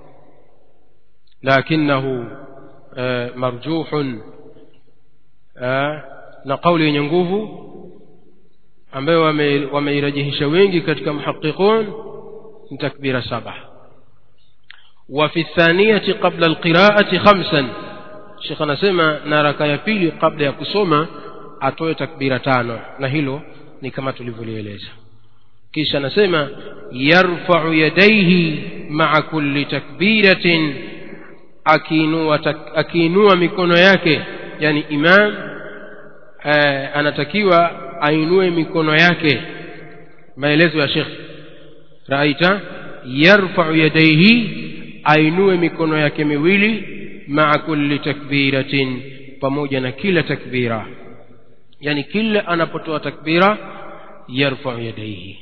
lakinahu eh, marjuhun eh, na qauli yenye nguvu ambayo wame- wameirajihisha wengi katika muhaqiqun ni takbira saba وفي الثانية قبل القراءة خمسا شيخ anasema na raka ya pili kabla ya kusoma atoe takbira tano na hilo ni kama tulivyolieleza kisha anasema yarfa'u yadayhi ma'a kulli takbiratin akiinua tak, akiinua mikono yake yani imam eh, anatakiwa ainue mikono yake maelezo ya Sheikh raita yarfa'u yadayhi ainue mikono yake miwili ma'a kulli takbiratin pamoja na kila takbira yani kila anapotoa takbira yarfa'u yadayhi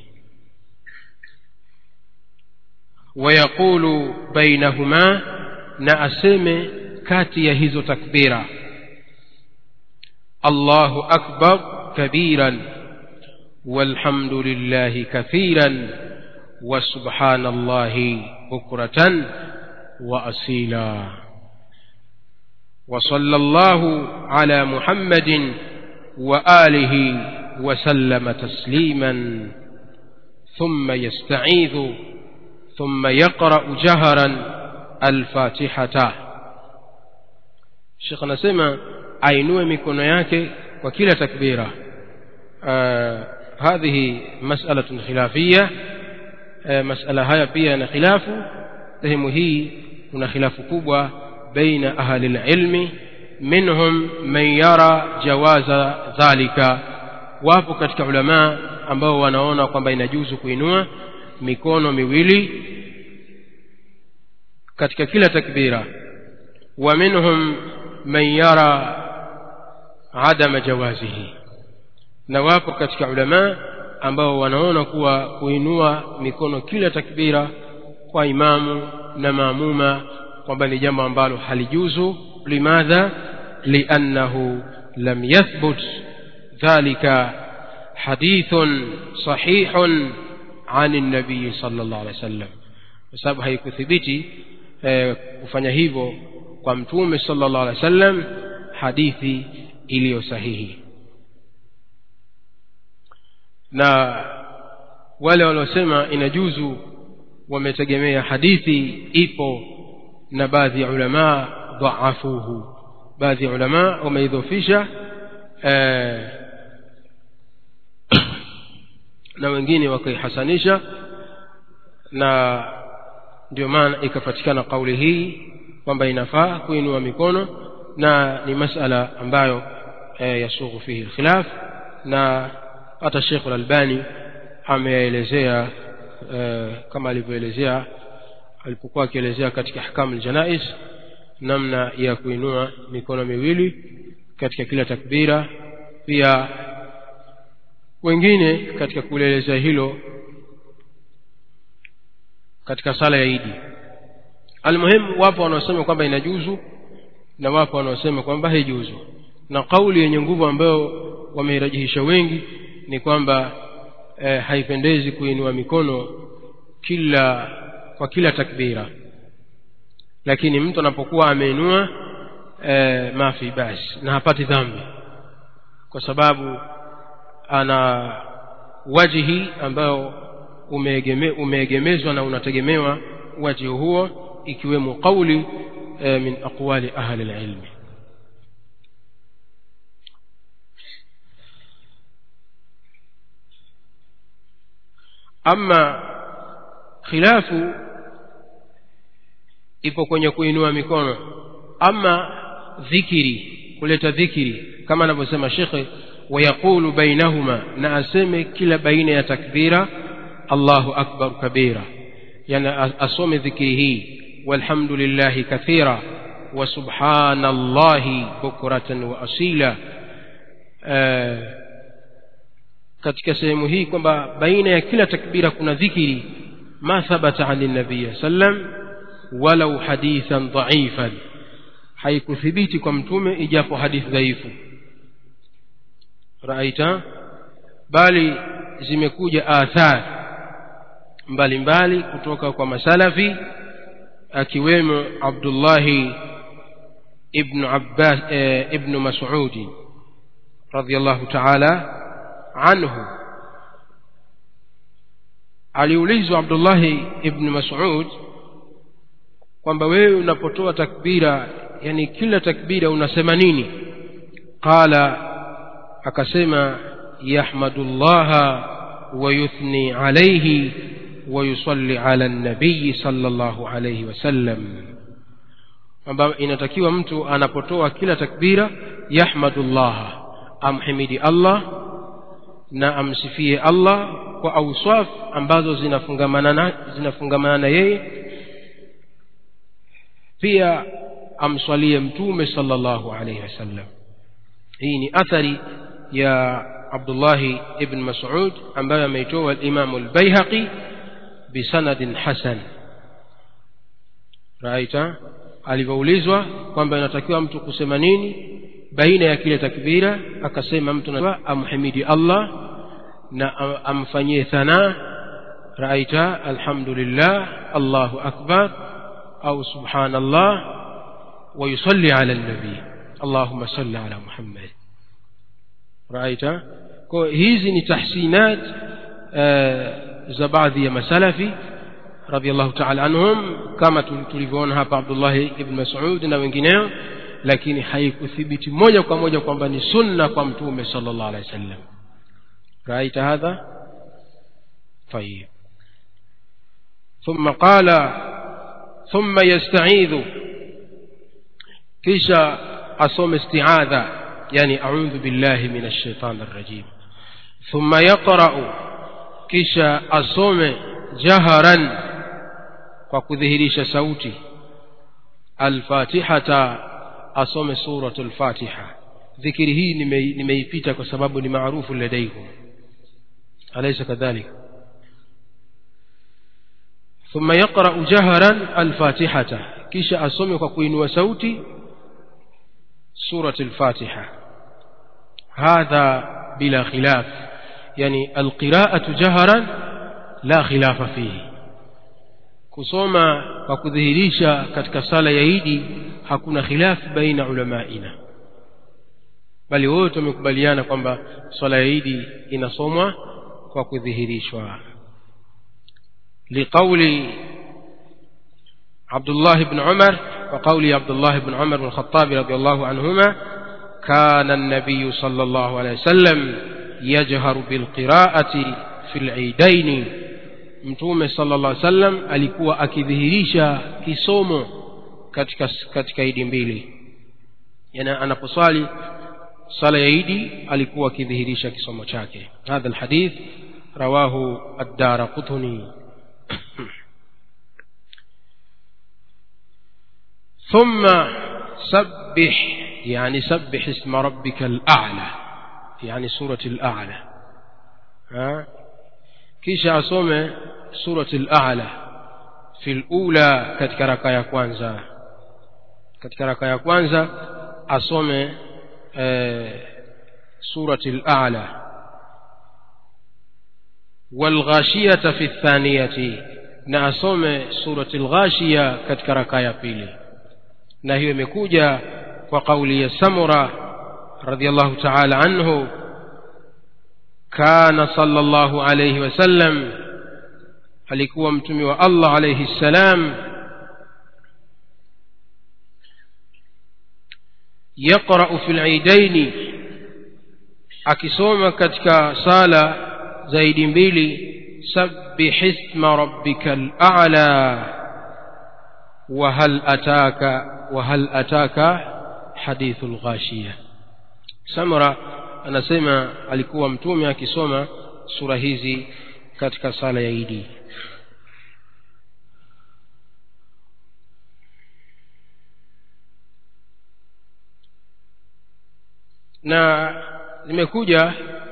ويقول بينهما na aseme kati ya hizo takbira Allahu akbar kabiran والحمد لله كثيرا وسبحان الله بكرة وأصيلا وصلى الله على محمد وآله وسلم تسليما ثم يستعيذ ثم يقرأ جهرا الفاتحة شيخ نسمى ainue mikono yake kwa kila takbira uh, هذه مسألة خلافية uh, مسألة haya pia na khilafu sehemu hii kuna khilafu kubwa baina ahli alilmi minhum man yara jawaza dhalika wapo katika ulama ambao wanaona kwamba inajuzu kuinua mikono miwili katika kila takbira wa minhum man yara adama jawazihi na wapo katika ulama ambao wanaona kuwa kuinua mikono kila takbira kwa imamu na maamuma kwamba ni jambo ambalo halijuzu limadha liannahu lam yathbut dhalika hadithun sahihun عن النبي صلى الله عليه وسلم kwa sababu haikuthibiti eh, kufanya hivyo kwa mtume sallallahu alaihi wasallam hadithi iliyo sahihi na wale waliosema inajuzu wametegemea hadithi ipo na baadhi ya ulama dhaafuhu baadhi ya ulama wameidhofisha eh, na wengine wakaihasanisha na ndio maana ikapatikana kauli hii kwamba inafaa kuinua mikono na ni masala ambayo e, yasughu fihi alkhilaf na hata Sheikh Al-Albani ameelezea e, kama alivyoelezea alipokuwa akielezea katika ahkamu aljanais namna ya kuinua mikono miwili katika kila takbira pia wengine katika kulielezea hilo katika sala ya Idi almuhimu wapo wanaosema kwamba inajuzu na wapo wanaosema kwamba haijuzu na kauli yenye nguvu ambayo wameirajihisha wengi ni kwamba eh, haipendezi kuinua mikono kila kwa kila takbira lakini mtu anapokuwa ameinua eh, mafi basi na hapati dhambi kwa sababu ana wajihi ambayo umeegeme, umeegemezwa na unategemewa wajihi huo ikiwemo qauli e, min aqwali ahli alilmi ama khilafu ipo kwenye kuinua mikono ama dhikiri kuleta dhikiri kama anavyosema shekhe ويقول بينهما نأسمي كلا بين يا تكبيرا الله أكبر كبيرا يعني أصوم ذكره والحمد لله كثيرا وسبحان الله بكرة وأصيلا آه katika sehemu hii kwamba baina ya kila takbira kuna dhikiri ma thabata ani nabii sallam walau hadithan dhaifan haikuthibiti kwa mtume ijapo hadithi dhaifu raita bali zimekuja athar mbalimbali kutoka kwa masalafi akiwemo abdullahi ibnu abbas eh, ibnu masudi radiallahu taala anhu aliulizwa abdullahi ibnu masud kwamba wewe unapotoa takbira yani kila takbira unasema nini qala akasema yahmadu llaha wayuthni alaihi wayusalli ala nabiyi sala llahu alaihi wasallam kwamba inatakiwa mtu anapotoa kila takbira yahmadu llaha amhimidi allah na amsifie allah kwa auswaf ambazo zinafungamana na, zinafungamana na yeye pia amswalie mtume sallallahu alaihi wasallam hii ni athari ya abdullahi ibn masud ambayo ameitoa limamu lbaihaqi bisanadin hasan raita alivyoulizwa kwamba inatakiwa mtu kusema nini baina ya kile takbira akasema mtu na amhimidi allah na amfanyie thana raita alhamdulillah allahu akbar au subhanallah ويصلي على النبي اللهم صل على محمد رأيت hizi ni tahsinat za baadhi ya masalafi radiallahu taala anhum kama tulivyoona hapa abdullahi ibn masud na wengineo lakini haikuthibiti moja kwa moja kwamba ni sunna kwa mtume sala llah alehi wa sallam raita hadha طيب ثم قال ثم يستعيذ kisha asome istiadha yani audhu billahi min alshaitan arrajim thumma yaqrau kisha asome jaharan kwa kudhihirisha sauti alfatihata asome suratu lfatiha dhikiri hii nimeipita kwa sababu ni maarufu ladaikum alaysa kadhalik ثم يقرأ جهرا الفاتحة kisha asome kwa kuinua sauti سورة الفاتحة هذا بلا خلاف يعني القراءة جهرا لا خلاف فيه kusoma kwa kudhihirisha katika sala ya idi hakuna khilaf baina ulamaina bali wote wamekubaliana kwamba swala ya idi inasomwa kwa kudhihirishwa liqauli abdullah bn umar وقول عبد الله بن عمر بن الخطاب رضي الله عنهما كان النبي صلى الله عليه وسلم يجهر بالقراءة في العيدين mtume sala llah sallam alikuwa akidhihirisha kisomo katika katika idi mbili yani anaposwali sala ya idi alikuwa akidhihirisha kisomo chake hadha lhadith rawahu addara qutni ثم سبح يعني سبح اسم ربك الأعلى يعني سورة الأعلى ها كيش أصوم سورة الأعلى في الأولى katika raka ya kwanza katika raka ya kwanza asome eh, surati al-a'la والغاشية في الثانية na asome surati al-ghashiya katika raka ya pili na hiyo imekuja kwa kauli ya samura radiallahu taala anhu kana sallallahu alayhi wasallam alikuwa mtumi wa allah alayhi ssalam yaqrau fi lidaini akisoma katika sala zaidi mbili sabbih isma rabbika lala وهل أتاك وهل أتاك حديث الغاشية سمرة anasema alikuwa mtume akisoma sura hizi katika sala ya idi na limekuja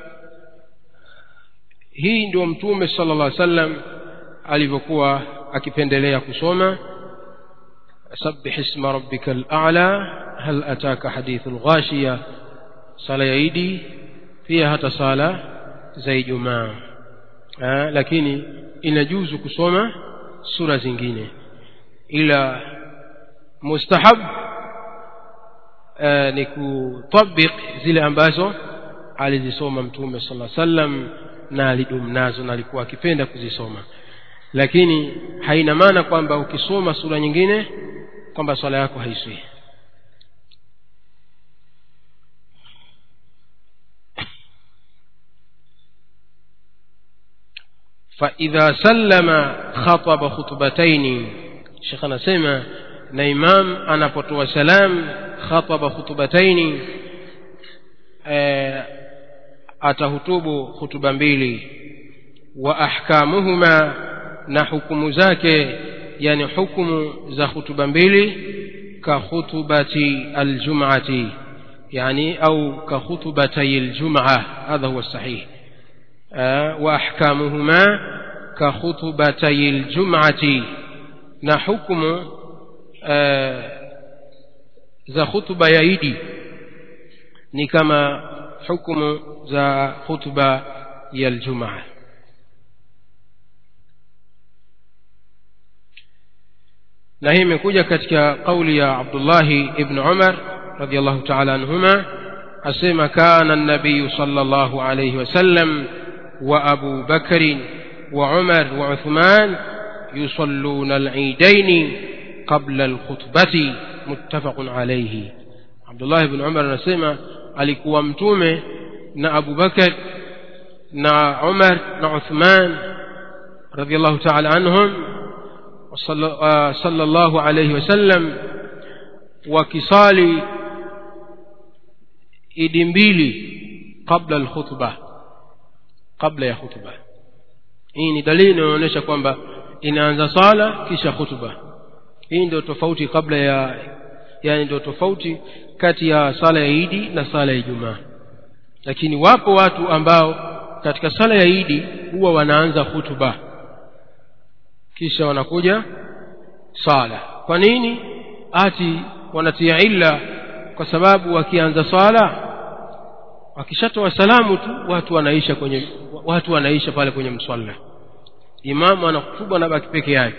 hii ndio mtume sala llah sallam alivyokuwa akipendelea kusoma سبح اسم ربك الأعلى هل أتاك حديث الغاشية صلاة يعيدي pia hata sala za ijumaa lakini inajuzu kusoma sura zingine ila mustahab aa, ni kutabik zile ambazo alizisoma mtume sala sallam na alidumu nazo na alikuwa akipenda kuzisoma lakini haina maana kwamba ukisoma sura nyingine kwamba swala yako haiswi فإذا سلم خطب خطبتين شيخ anasema na imam anapotoa salam khataba khutbataini atahutubu hutuba mbili wa ahkamuhuma na hukumu zake yani hukumu za hutuba mbili ka khutubati aljum'ati yani au ka khutbatay aljum'a hadha huwa sahih وأحكامهما كخطبتي الجمعة نحكم za khutba ya idi ni kama hukumu za khutba ya aljumaa na hii imekuja katika kauli ya abdullahi ibn umar radiallahu taala anhuma asema kana nabiyu sala llahu alaihi wasallam وأبو بكر وعمر وعثمان يصلون العيدين قبل الخطبة متفق عليه عبد الله بن عمر نسمع alikuwa mtume na Abu Bakar na Umar na Uthman radhiallahu ta'ala anhum sallallahu alayhi wasallam wakisali idi mbili kabla alkhutbah kabla ya khutba hii ni dalili inayoonyesha kwamba inaanza sala kisha khutba hii ndio tofauti kabla ya yani ndio tofauti kati ya sala ya idi na sala ya ijumaa lakini wapo watu ambao katika sala ya idi huwa wanaanza hutuba kisha wanakuja sala kwa nini ati wanatia illa kwa sababu wakianza sala wakishatoa salamu tu watu wanaisha kwenye watu wanaisha pale kwenye mswala imamu anakutuba na baki peke yake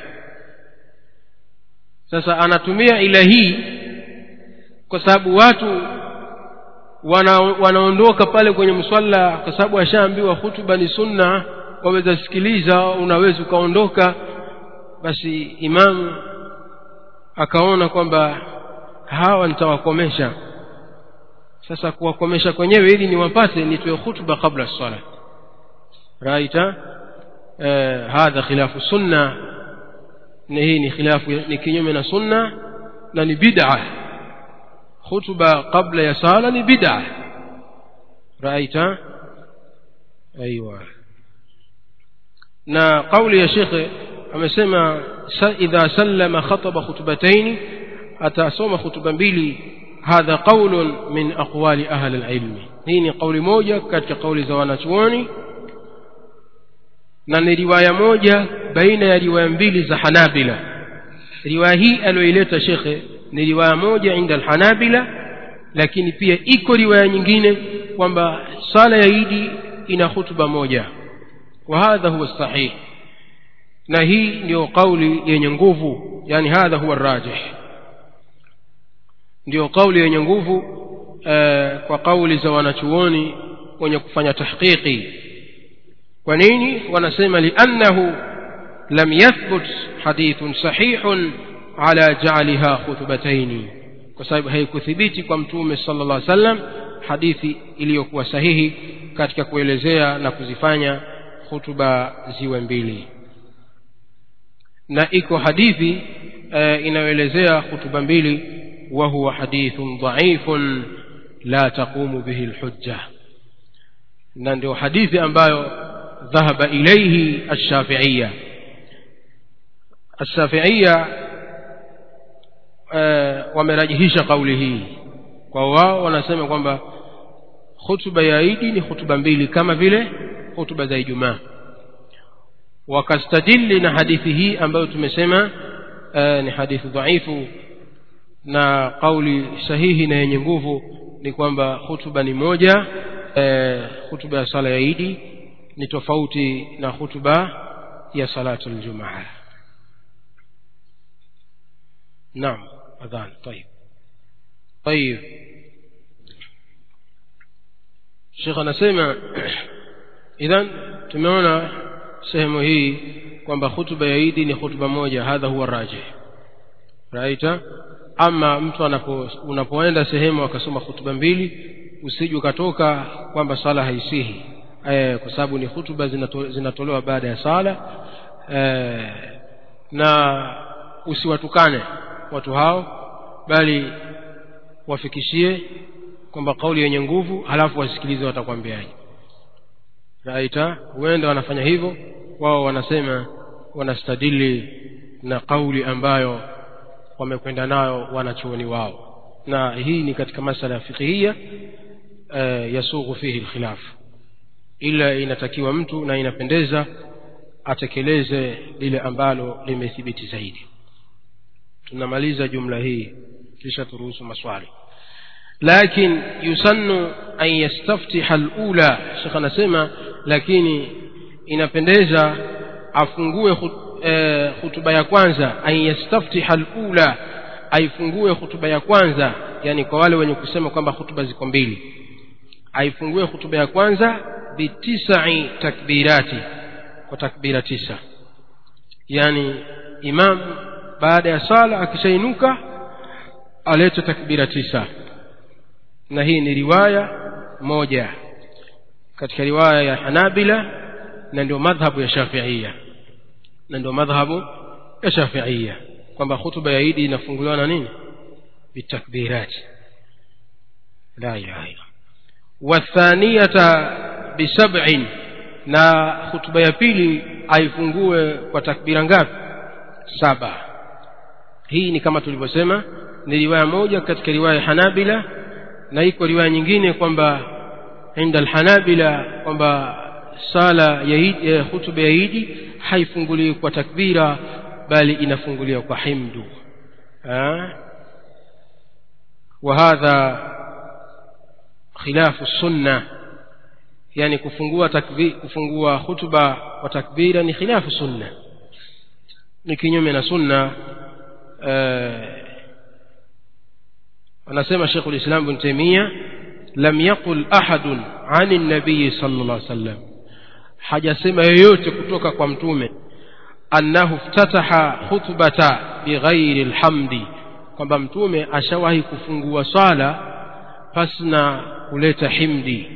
sasa anatumia ila hii kwa sababu watu wana, wanaondoka pale kwenye mswala kwa sababu ashaambiwa hutuba ni sunna waweza sikiliza unaweza ukaondoka basi imamu akaona kwamba hawa nitawakomesha sasa kuwakomesha kwenyewe ili niwapate nitoe khutba kabla sala raita eh, hadha khilafu sunna na hii ni khilafu ni kinyume na sunna na ni bid'a khutba kabla ya sala ni bid'a raita ايوه na kauli ya shekhe amesema idha sallama khataba khutbataini atasoma khutba mbili hadha qaulun min aqwali ahli alilmi hii ni kauli moja katika kauli za wanachuoni na ni riwaya moja baina ya riwaya mbili za hanabila riwaya hii aliyoileta shekhe ni riwaya moja inda alhanabila lakini pia iko riwaya nyingine kwamba sala ya idi ina hutuba moja wa hadha huwa sahih na hii ndio kauli yenye nguvu yani hadha huwa rajih ndio kauli yenye nguvu eh, kwa kauli za wanachuoni wenye kufanya tahqiqi kwa nini wanasema liannahu lam yathbut hadithun sahihun ala ja'aliha khutbataini kwa sababu haikuthibiti kwa mtume sallallahu alaihi wasallam hadithi iliyokuwa sahihi katika kuelezea na kuzifanya hutuba ziwe mbili na iko hadithi e, inayoelezea hutuba mbili wa huwa hadithun dhaifun la taqumu bihi alhujja na ndio hadithi ambayo dhahaba ilayhi ash-shafi'iyya ash-shafi'iyya e, wamerajihisha kauli hii kwa wao wanasema kwamba hutuba ya idi ni hutuba mbili kama vile hutuba za ijumaa wakastadili na hadithi hii ambayo tumesema uh, ni hadithi dhaifu na kauli sahihi na yenye nguvu ni kwamba hutuba ni moja e, hutuba ya sala ya idi ni tofauti na hutuba ya salatu ljumaa naam adhan tayib tayib shekh anasema idhan tumeona sehemu hii kwamba hutuba ya idi ni hutuba moja hadha huwa rajih raita ama mtu anapo unapoenda sehemu akasoma hutuba mbili usije ukatoka kwamba sala haisihi e, kwa sababu ni hutuba zinato, zinatolewa baada ya sala e, na usiwatukane watu hao bali wafikishie kwamba kauli yenye nguvu halafu wasikilize watakwambiaje raita huenda wanafanya hivyo wao wanasema wanastadili na kauli ambayo wamekwenda nayo wanachuoni wao na hii ni katika masala ya fiqhia e, yasughu fihi lkhilaf ila inatakiwa mtu na inapendeza atekeleze lile ambalo limethibiti zaidi tunamaliza jumla hii kisha turuhusu maswali lakin yusannu an yastaftiha lula shekh anasema lakini inapendeza afungue khut, e, hutuba ya kwanza an yastaftiha lula aifungue hutuba ya kwanza yani kwa wale wenye kusema kwamba hutuba ziko mbili aifungue hutuba ya kwanza bitisai takbirati kwa takbira tisa yani imam baada ya sala akishainuka alete takbira tisa na hii ni riwaya moja katika riwaya ya hanabila na ndio madhhabu ya shafiia na ndio madhhabu ya shafiia kwamba hutuba ya idi inafunguliwa na nini bitakbirati la ilaha illa wathaniyata bisab'in na hutuba ya pili aifungue kwa takbira ngapi saba hii ni kama tulivyosema ni riwaya moja katika riwaya hanabila na iko riwaya nyingine kwamba inda alhanabila kwamba sala ya idi, eh, hutuba ya idi haifunguliwi kwa takbira bali inafunguliwa kwa himdu وهذا خلاف السنة يعني kufungua takbir kufungua hutuba kwa takbira ni khilafu sunna ni kinyume na sunna anasema Sheikh ulislam Ibn Taymiyyah lam yaqul ahadun ani nabii sallallahu alaihi wasallam hajasema yoyote kutoka kwa mtume annahu iftataha khutbata bighairi alhamdi kwamba mtume ashawahi kufungua swala pasina kuleta himdi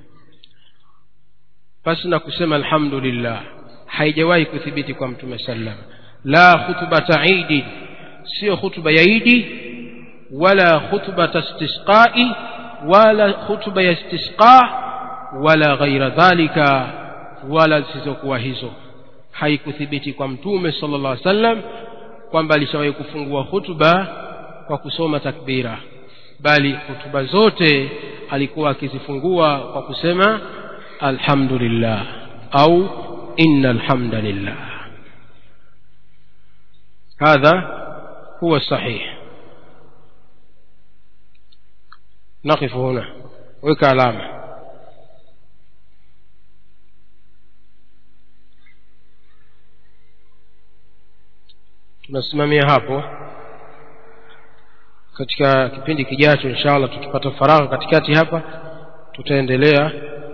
pasina kusema alhamdulillah haijawahi kuthibiti kwa mtume sallam la khutbata idi sio khutba ya idi wala khutbata istisqai wala khutba ya istisqa wala ghaira dhalika wala zisizokuwa hizo haikuthibiti kwa mtume sallallahu alaihi wasallam kwamba alishawahi kufungua hutuba kwa kusoma takbira bali hutuba zote alikuwa akizifungua kwa kusema alhamdulillah au inna alhamdulillah hadha huwa sahih نقف هنا وك علامة tunasimamia hapo katika kipindi kijacho inshallah tukipata faragha katikati hapa tutaendelea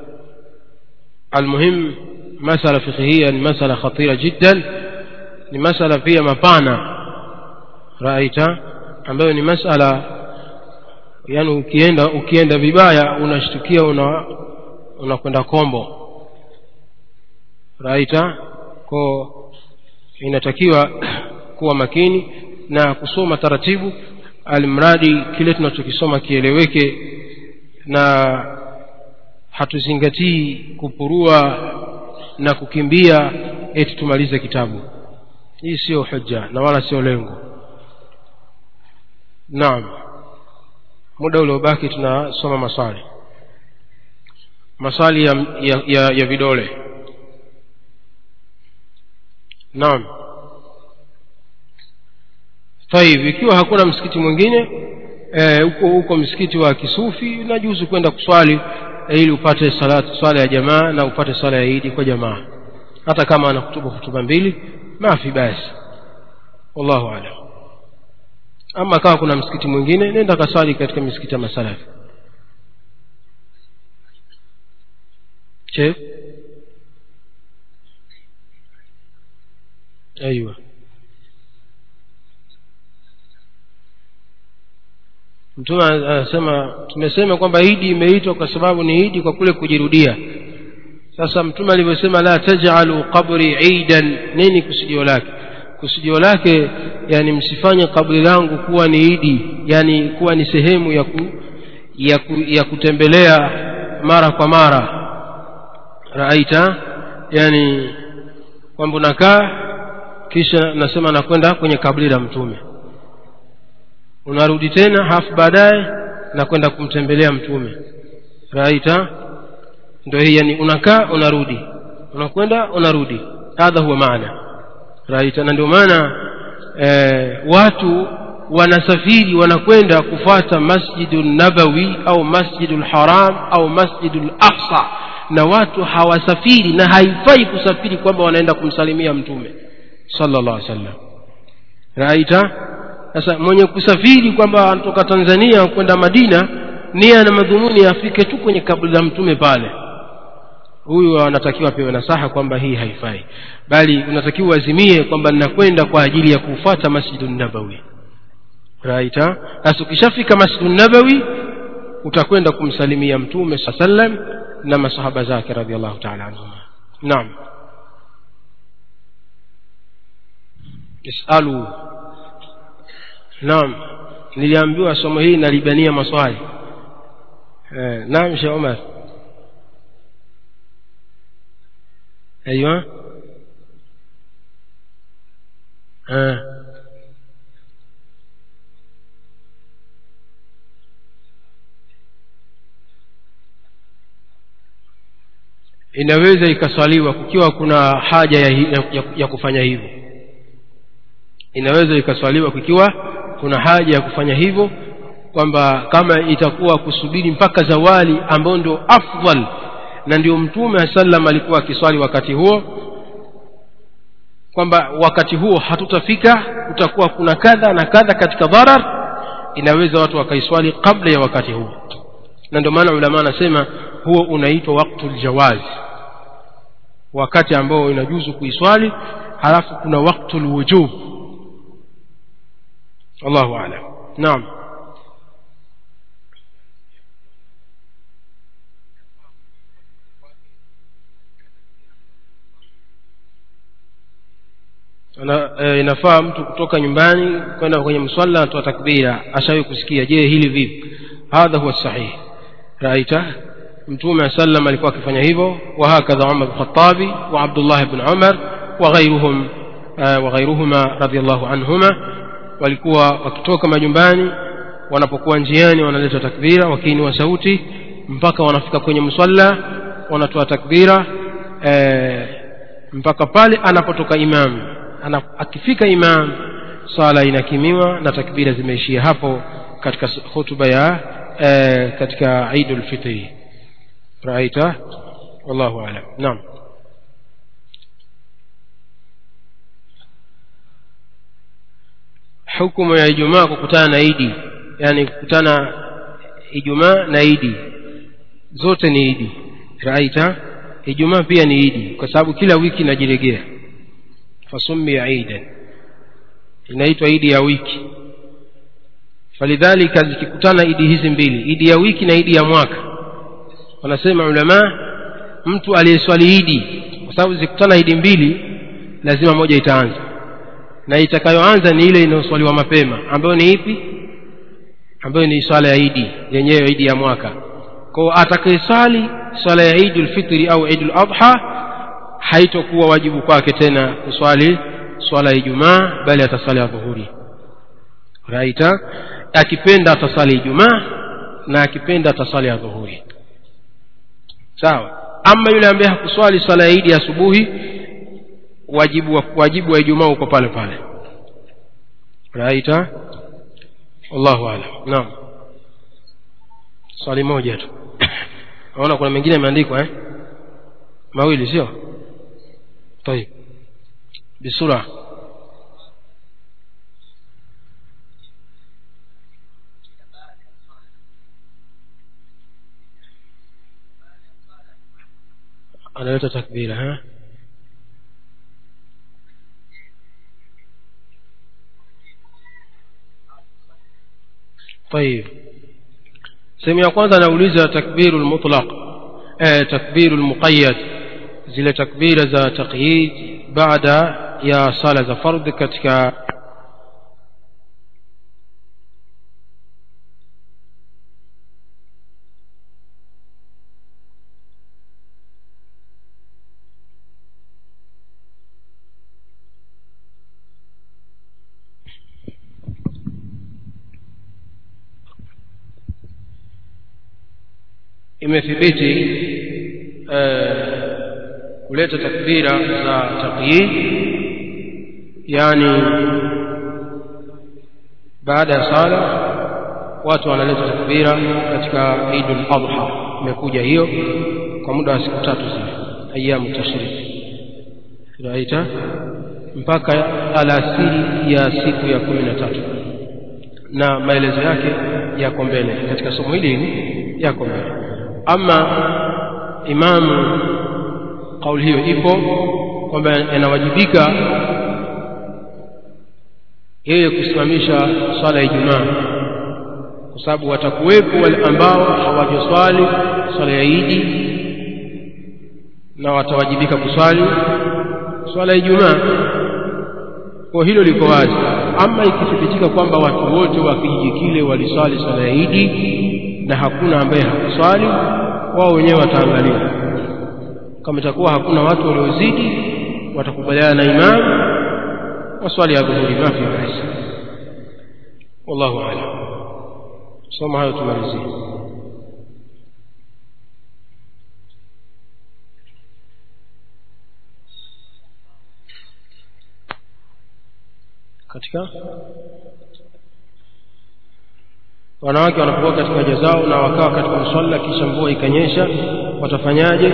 almuhim masala fiqhia ni masala khatira jiddan ni masala pia mapana raita ambayo ni masala yani ukienda ukienda vibaya unashtukia una unakwenda kombo raita ko inatakiwa kuwa makini na kusoma taratibu almradi kile tunachokisoma kieleweke na hatuzingatii kupurua na kukimbia eti tumalize kitabu hii sio hujja na wala sio lengo naam muda uliobaki tunasoma maswali maswali ya, ya, ya, ya vidole naam taib ikiwa hakuna msikiti mwingine eh, huko huko msikiti wa kisufi najuzu kwenda kuswali eh, ili upate salatu swala ya jamaa na upate swala ya idi kwa jamaa hata kama ana kutuba hutuba mbili mafi basi wallahu alam ama kama kuna msikiti mwingine nenda kaswali katika misikiti ya masalafi je ايوه mtume anasema tumesema kwamba idi imeitwa kwa sababu ni idi kwa kule kujirudia sasa mtume alivyosema la tajalu qabri idan nini kusudio lake kusudio lake yani msifanye kabri langu kuwa ni idi yani kuwa ni sehemu ya, ku, ya, ku, ya kutembelea mara kwa mara raita yani kwamba unakaa kisha nasema nakwenda kwenye kabri la mtume unarudi tena hafu baadaye na kwenda kumtembelea mtume raita ndio hii yani unakaa unarudi unakwenda unarudi hadha huwa maana raita na ndio maana eh, watu wanasafiri wanakwenda kufata masjidu nabawi au masjidu lharam au masjidu laqsa na watu hawasafiri na haifai kusafiri kwamba wanaenda kumsalimia mtume sallallahu alaihi wasallam raita sasa mwenye kusafiri kwamba anatoka tanzania kwenda madina nia na madhumuni afike tu kwenye kaburi la mtume pale huyu anatakiwa pewe nasaha kwamba hii haifai bali unatakiwa uazimie kwamba ninakwenda kwa ajili ya kufuata masjidu nabawi raita sasa ukishafika masjidu nabawi utakwenda kumsalimia mtume saa sallam na masahaba zake radiallahu taala anhuma naam isalu naam niliambiwa somo hili nalibania maswali eh, naam sheh omar ايوه آه. inaweza ikaswaliwa kukiwa kuna haja ya, ya, ya, ya kufanya hivyo inaweza ikaswaliwa kukiwa kuna haja ya kufanya hivyo kwamba kama itakuwa kusubiri mpaka zawali ambayo ndio afdal na ndio mtume aa sallam alikuwa akiswali wakati huo kwamba wakati huo hatutafika kutakuwa kuna kadha na kadha katika dharar inaweza watu wakaiswali kabla ya wakati huo na ndio maana ulama anasema huo unaitwa waktu ljawaz wakati ambao inajuzu kuiswali halafu kuna waktu lwujub allahu alam naam Ana, e, inafaa mtu kutoka nyumbani kwenda kwenye mswala atoa takbira ashawi kusikia je hili vipi hadha huwa sahih raita mtume sallam alikuwa akifanya hivyo wahakadha umar lkhatabi wa abdullah bn umar waghairuhum waghairuhuma radiallahu anhuma walikuwa wakitoka majumbani wanapokuwa njiani wanaleta takbira wakiinua sauti mpaka wanafika kwenye mswala wanatoa takbira e, mpaka pale anapotoka imamu ana, akifika imam sala inakimiwa na takbira zimeishia hapo katika hutuba ya e, katika idul fitri raita wallahu alam naam hukumu ya ijumaa kukutana na idi yani kukutana ijumaa na idi zote ni idi raita ijumaa pia ni idi kwa sababu kila wiki inajiregea fasumia idan inaitwa idi ya wiki falidhalika zikikutana idi hizi mbili idi ya wiki na idi ya mwaka wanasema ulamaa mtu aliyeswali idi kwa sababu zikikutana idi mbili lazima moja itaanza na itakayoanza ni ile inayoswaliwa mapema ambayo ni ipi ambayo ni swala ya idi yenyewe idi ya mwaka kwao atakayeswali swala ya idi lfitri au idi ladha haitokuwa wajibu kwake tena kuswali swala ya ijumaa bali ataswali ya dhuhuri raita akipenda ataswali ijumaa na akipenda ataswali ya dhuhuri sawa ama yule ambaye hakuswali swala ya idi asubuhi wajibu wa, wajibu wa ijumaa uko pale pale raita wallahu alam naam swali moja tu naona kuna mengine yameandikwa eh mawili sio طيب بسرعه analeta takbira ha طيب sehemu ya kwanza anauliza takbiru lmutlaq eh, takbiru lmuqayad zile takbira za taqyid baada ya sala za fardhi katika imethibiti kuleta takbira za taqyid yani baada ya sala watu wanaleta takbira katika idul adha imekuja hiyo kwa muda wa siku tatu zile ayamu tashrik raita mpaka alasiri ya siku ya kumi na tatu na maelezo yake yako mbele katika somo hili yako mbele ama imamu kauli hiyo ipo kwamba yanawajibika yeye kusimamisha swala ya Ijumaa kwa sababu watakuwepo wale ambao hawajaswali swala ya Idi na watawajibika kuswali swala ya Ijumaa. Kwa hilo liko wazi. Ama ikithibitika kwamba watu wote wa kijiji kile waliswali swala ya Idi na hakuna ambaye hakuswali, wao wenyewe wataangalia kama itakuwa hakuna watu waliozidi watakubaliana na imam waswali ya dhuhuri mafi basi wallahu a'lam soma hayo tumalizie katika wanawake wanapokuwa katika haja zao na wakawa katika mswala kisha mvua ikanyesha watafanyaje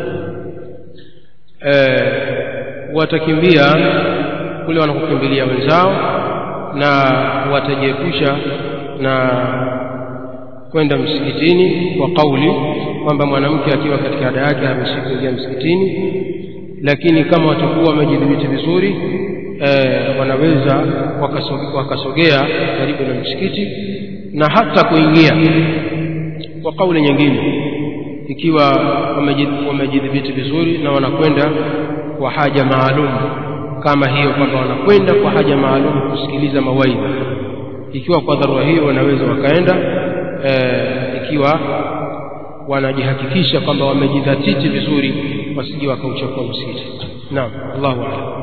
e, watakimbia kule wanakokimbilia wenzao na watajiepusha na kwenda msikitini kwa kauli kwamba mwanamke akiwa katika ada yake haruhusiwi kuingia msikitini lakini kama watakuwa wamejidhibiti vizuri e, wanaweza wakasogea, wakasogea karibu na msikiti na hata kuingia kwa kauli nyingine ikiwa wamejidhibiti vizuri na wanakwenda kwa haja maalum kama hiyo kwamba wanakwenda kwa haja maalum kusikiliza mawaidha ikiwa kwa dharura hiyo wanaweza wakaenda e, ikiwa wanajihakikisha kwamba wamejidhatiti vizuri wasije wakauchafua msikiti naam allahu a'lam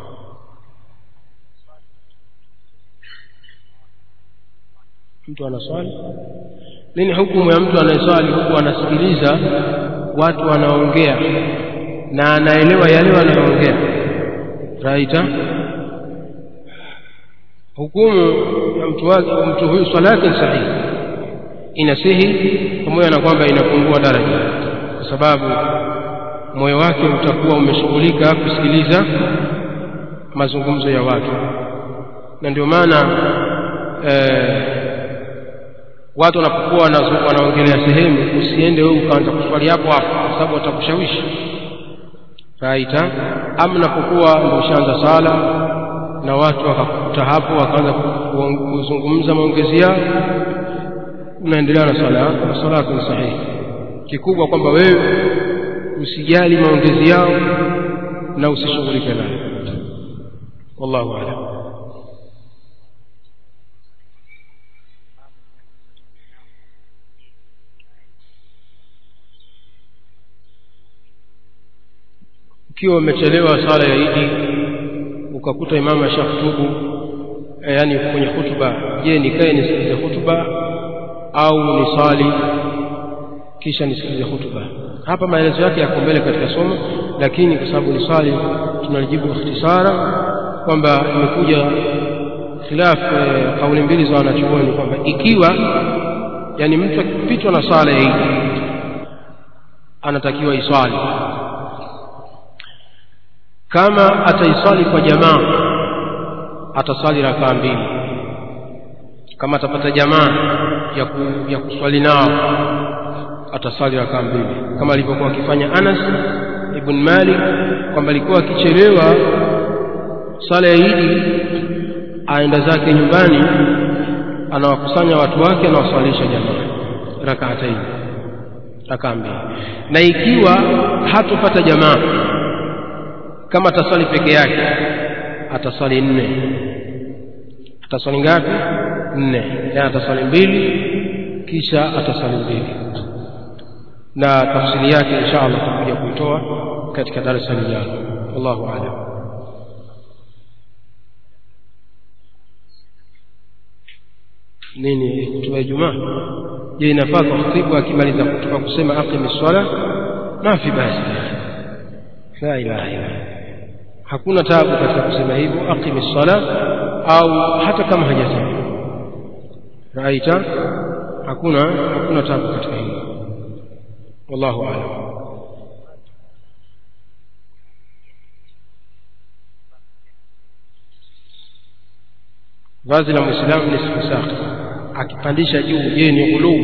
mtu anaswali nini hukumu ya mtu anayeswali huku anasikiliza watu wanaongea na anaelewa yale wanayoongea raita hukumu ya mtu wake mtu huyu swala yake ni sahihi inasihi pamoja na kwamba inapungua daraja kwa sababu moyo wake utakuwa umeshughulika kusikiliza mazungumzo ya watu na ndio maana eh, watu wanapokuwa wanaongelea sehemu usiende wewe ukaanza kuswali hapo hapo kwa sababu watakushawishi raita ama unapokuwa ndio ushaanza sala na watu wakakuta hapo wakaanza kuzungumza maongezi yao unaendelea na swala yako na swala yako ni sahihi kikubwa kwamba wewe usijali maongezi yao na usishughulike nayo wallahu a'lam ukiwa umechelewa sala ya Idi ukakuta imamu ashakutubu e, yani kwenye hutuba je nikae nisikilize hutuba au nisali kisha nisikilize hutuba hapa maelezo yake yako mbele katika somo lakini kwa sababu ni swali tunalijibu ikhtisara kwamba imekuja khilaf kauli mbili za wanachuoni kwamba ikiwa yani mtu akipitwa na sala ya idi anatakiwa iswali kama ataiswali kwa jamaa ataswali rakaa mbili kama atapata jamaa ya, ku, ya kuswali nao ataswali rakaa mbili kama alivyokuwa akifanya Anas ibn Malik kwamba alikuwa akichelewa sala ya Idi aenda zake nyumbani anawakusanya watu wake anawaswalisha jamaa rakaataini rakaa mbili na ikiwa hatopata jamaa kama ataswali peke yake ataswali nne ataswali ngapi nne yani ataswali mbili kisha ataswali mbili na tafsiri yake insha allah tutakuja kuitoa katika darasa lijalo wallahu alam nini kutuba ijumaa je inafaa kwa khatibu akimaliza kutuba kusema aqimi swala ma fi basi la ilaha illa hakuna taabu katika kusema hivyo aqimi swala au hata kama hajasema raita hakuna hakuna taabu katika hilo wallahu a'lam vazi la muislamu ni siku saki akipandisha juu je ni ghuluu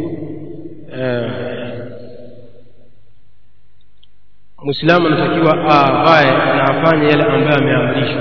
muislamu anatakiwa avae na afanye yale ambayo ameamrishwa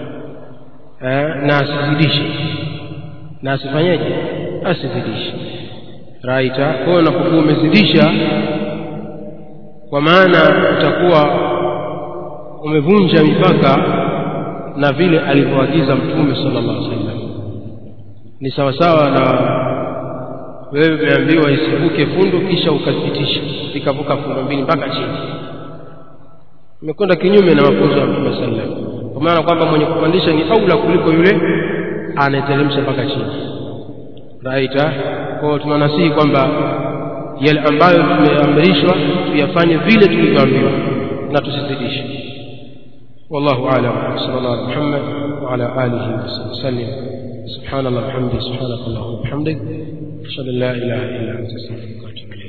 na asizidishe na asifanyeje asizidishe raita kwa hiyo unapokuwa umezidisha kwa maana utakuwa umevunja mipaka na vile alivyoagiza mtume sallallahu alaihi wasallam ni sawasawa na wewe umeambiwa isivuke fundo kisha ukazipitisha ikavuka fundo mbili mpaka chini imekwenda kinyume na mafunzo ya mtume sallam kwa maana kwamba mwenye kupandisha ni aula kuliko yule anayeteremsha mpaka chini raita kwao tunanasihi kwamba yale ambayo tumeamrishwa tuyafanye vile tulivyoambiwa na tusizidishe والله اعلم صلى الله على محمد وعلى اله وصحبه وسلم سبحان الله وبحمده سبحانك اللهم وبحمدك اشهد ان لا اله الا انت استغفرك واتوب اليك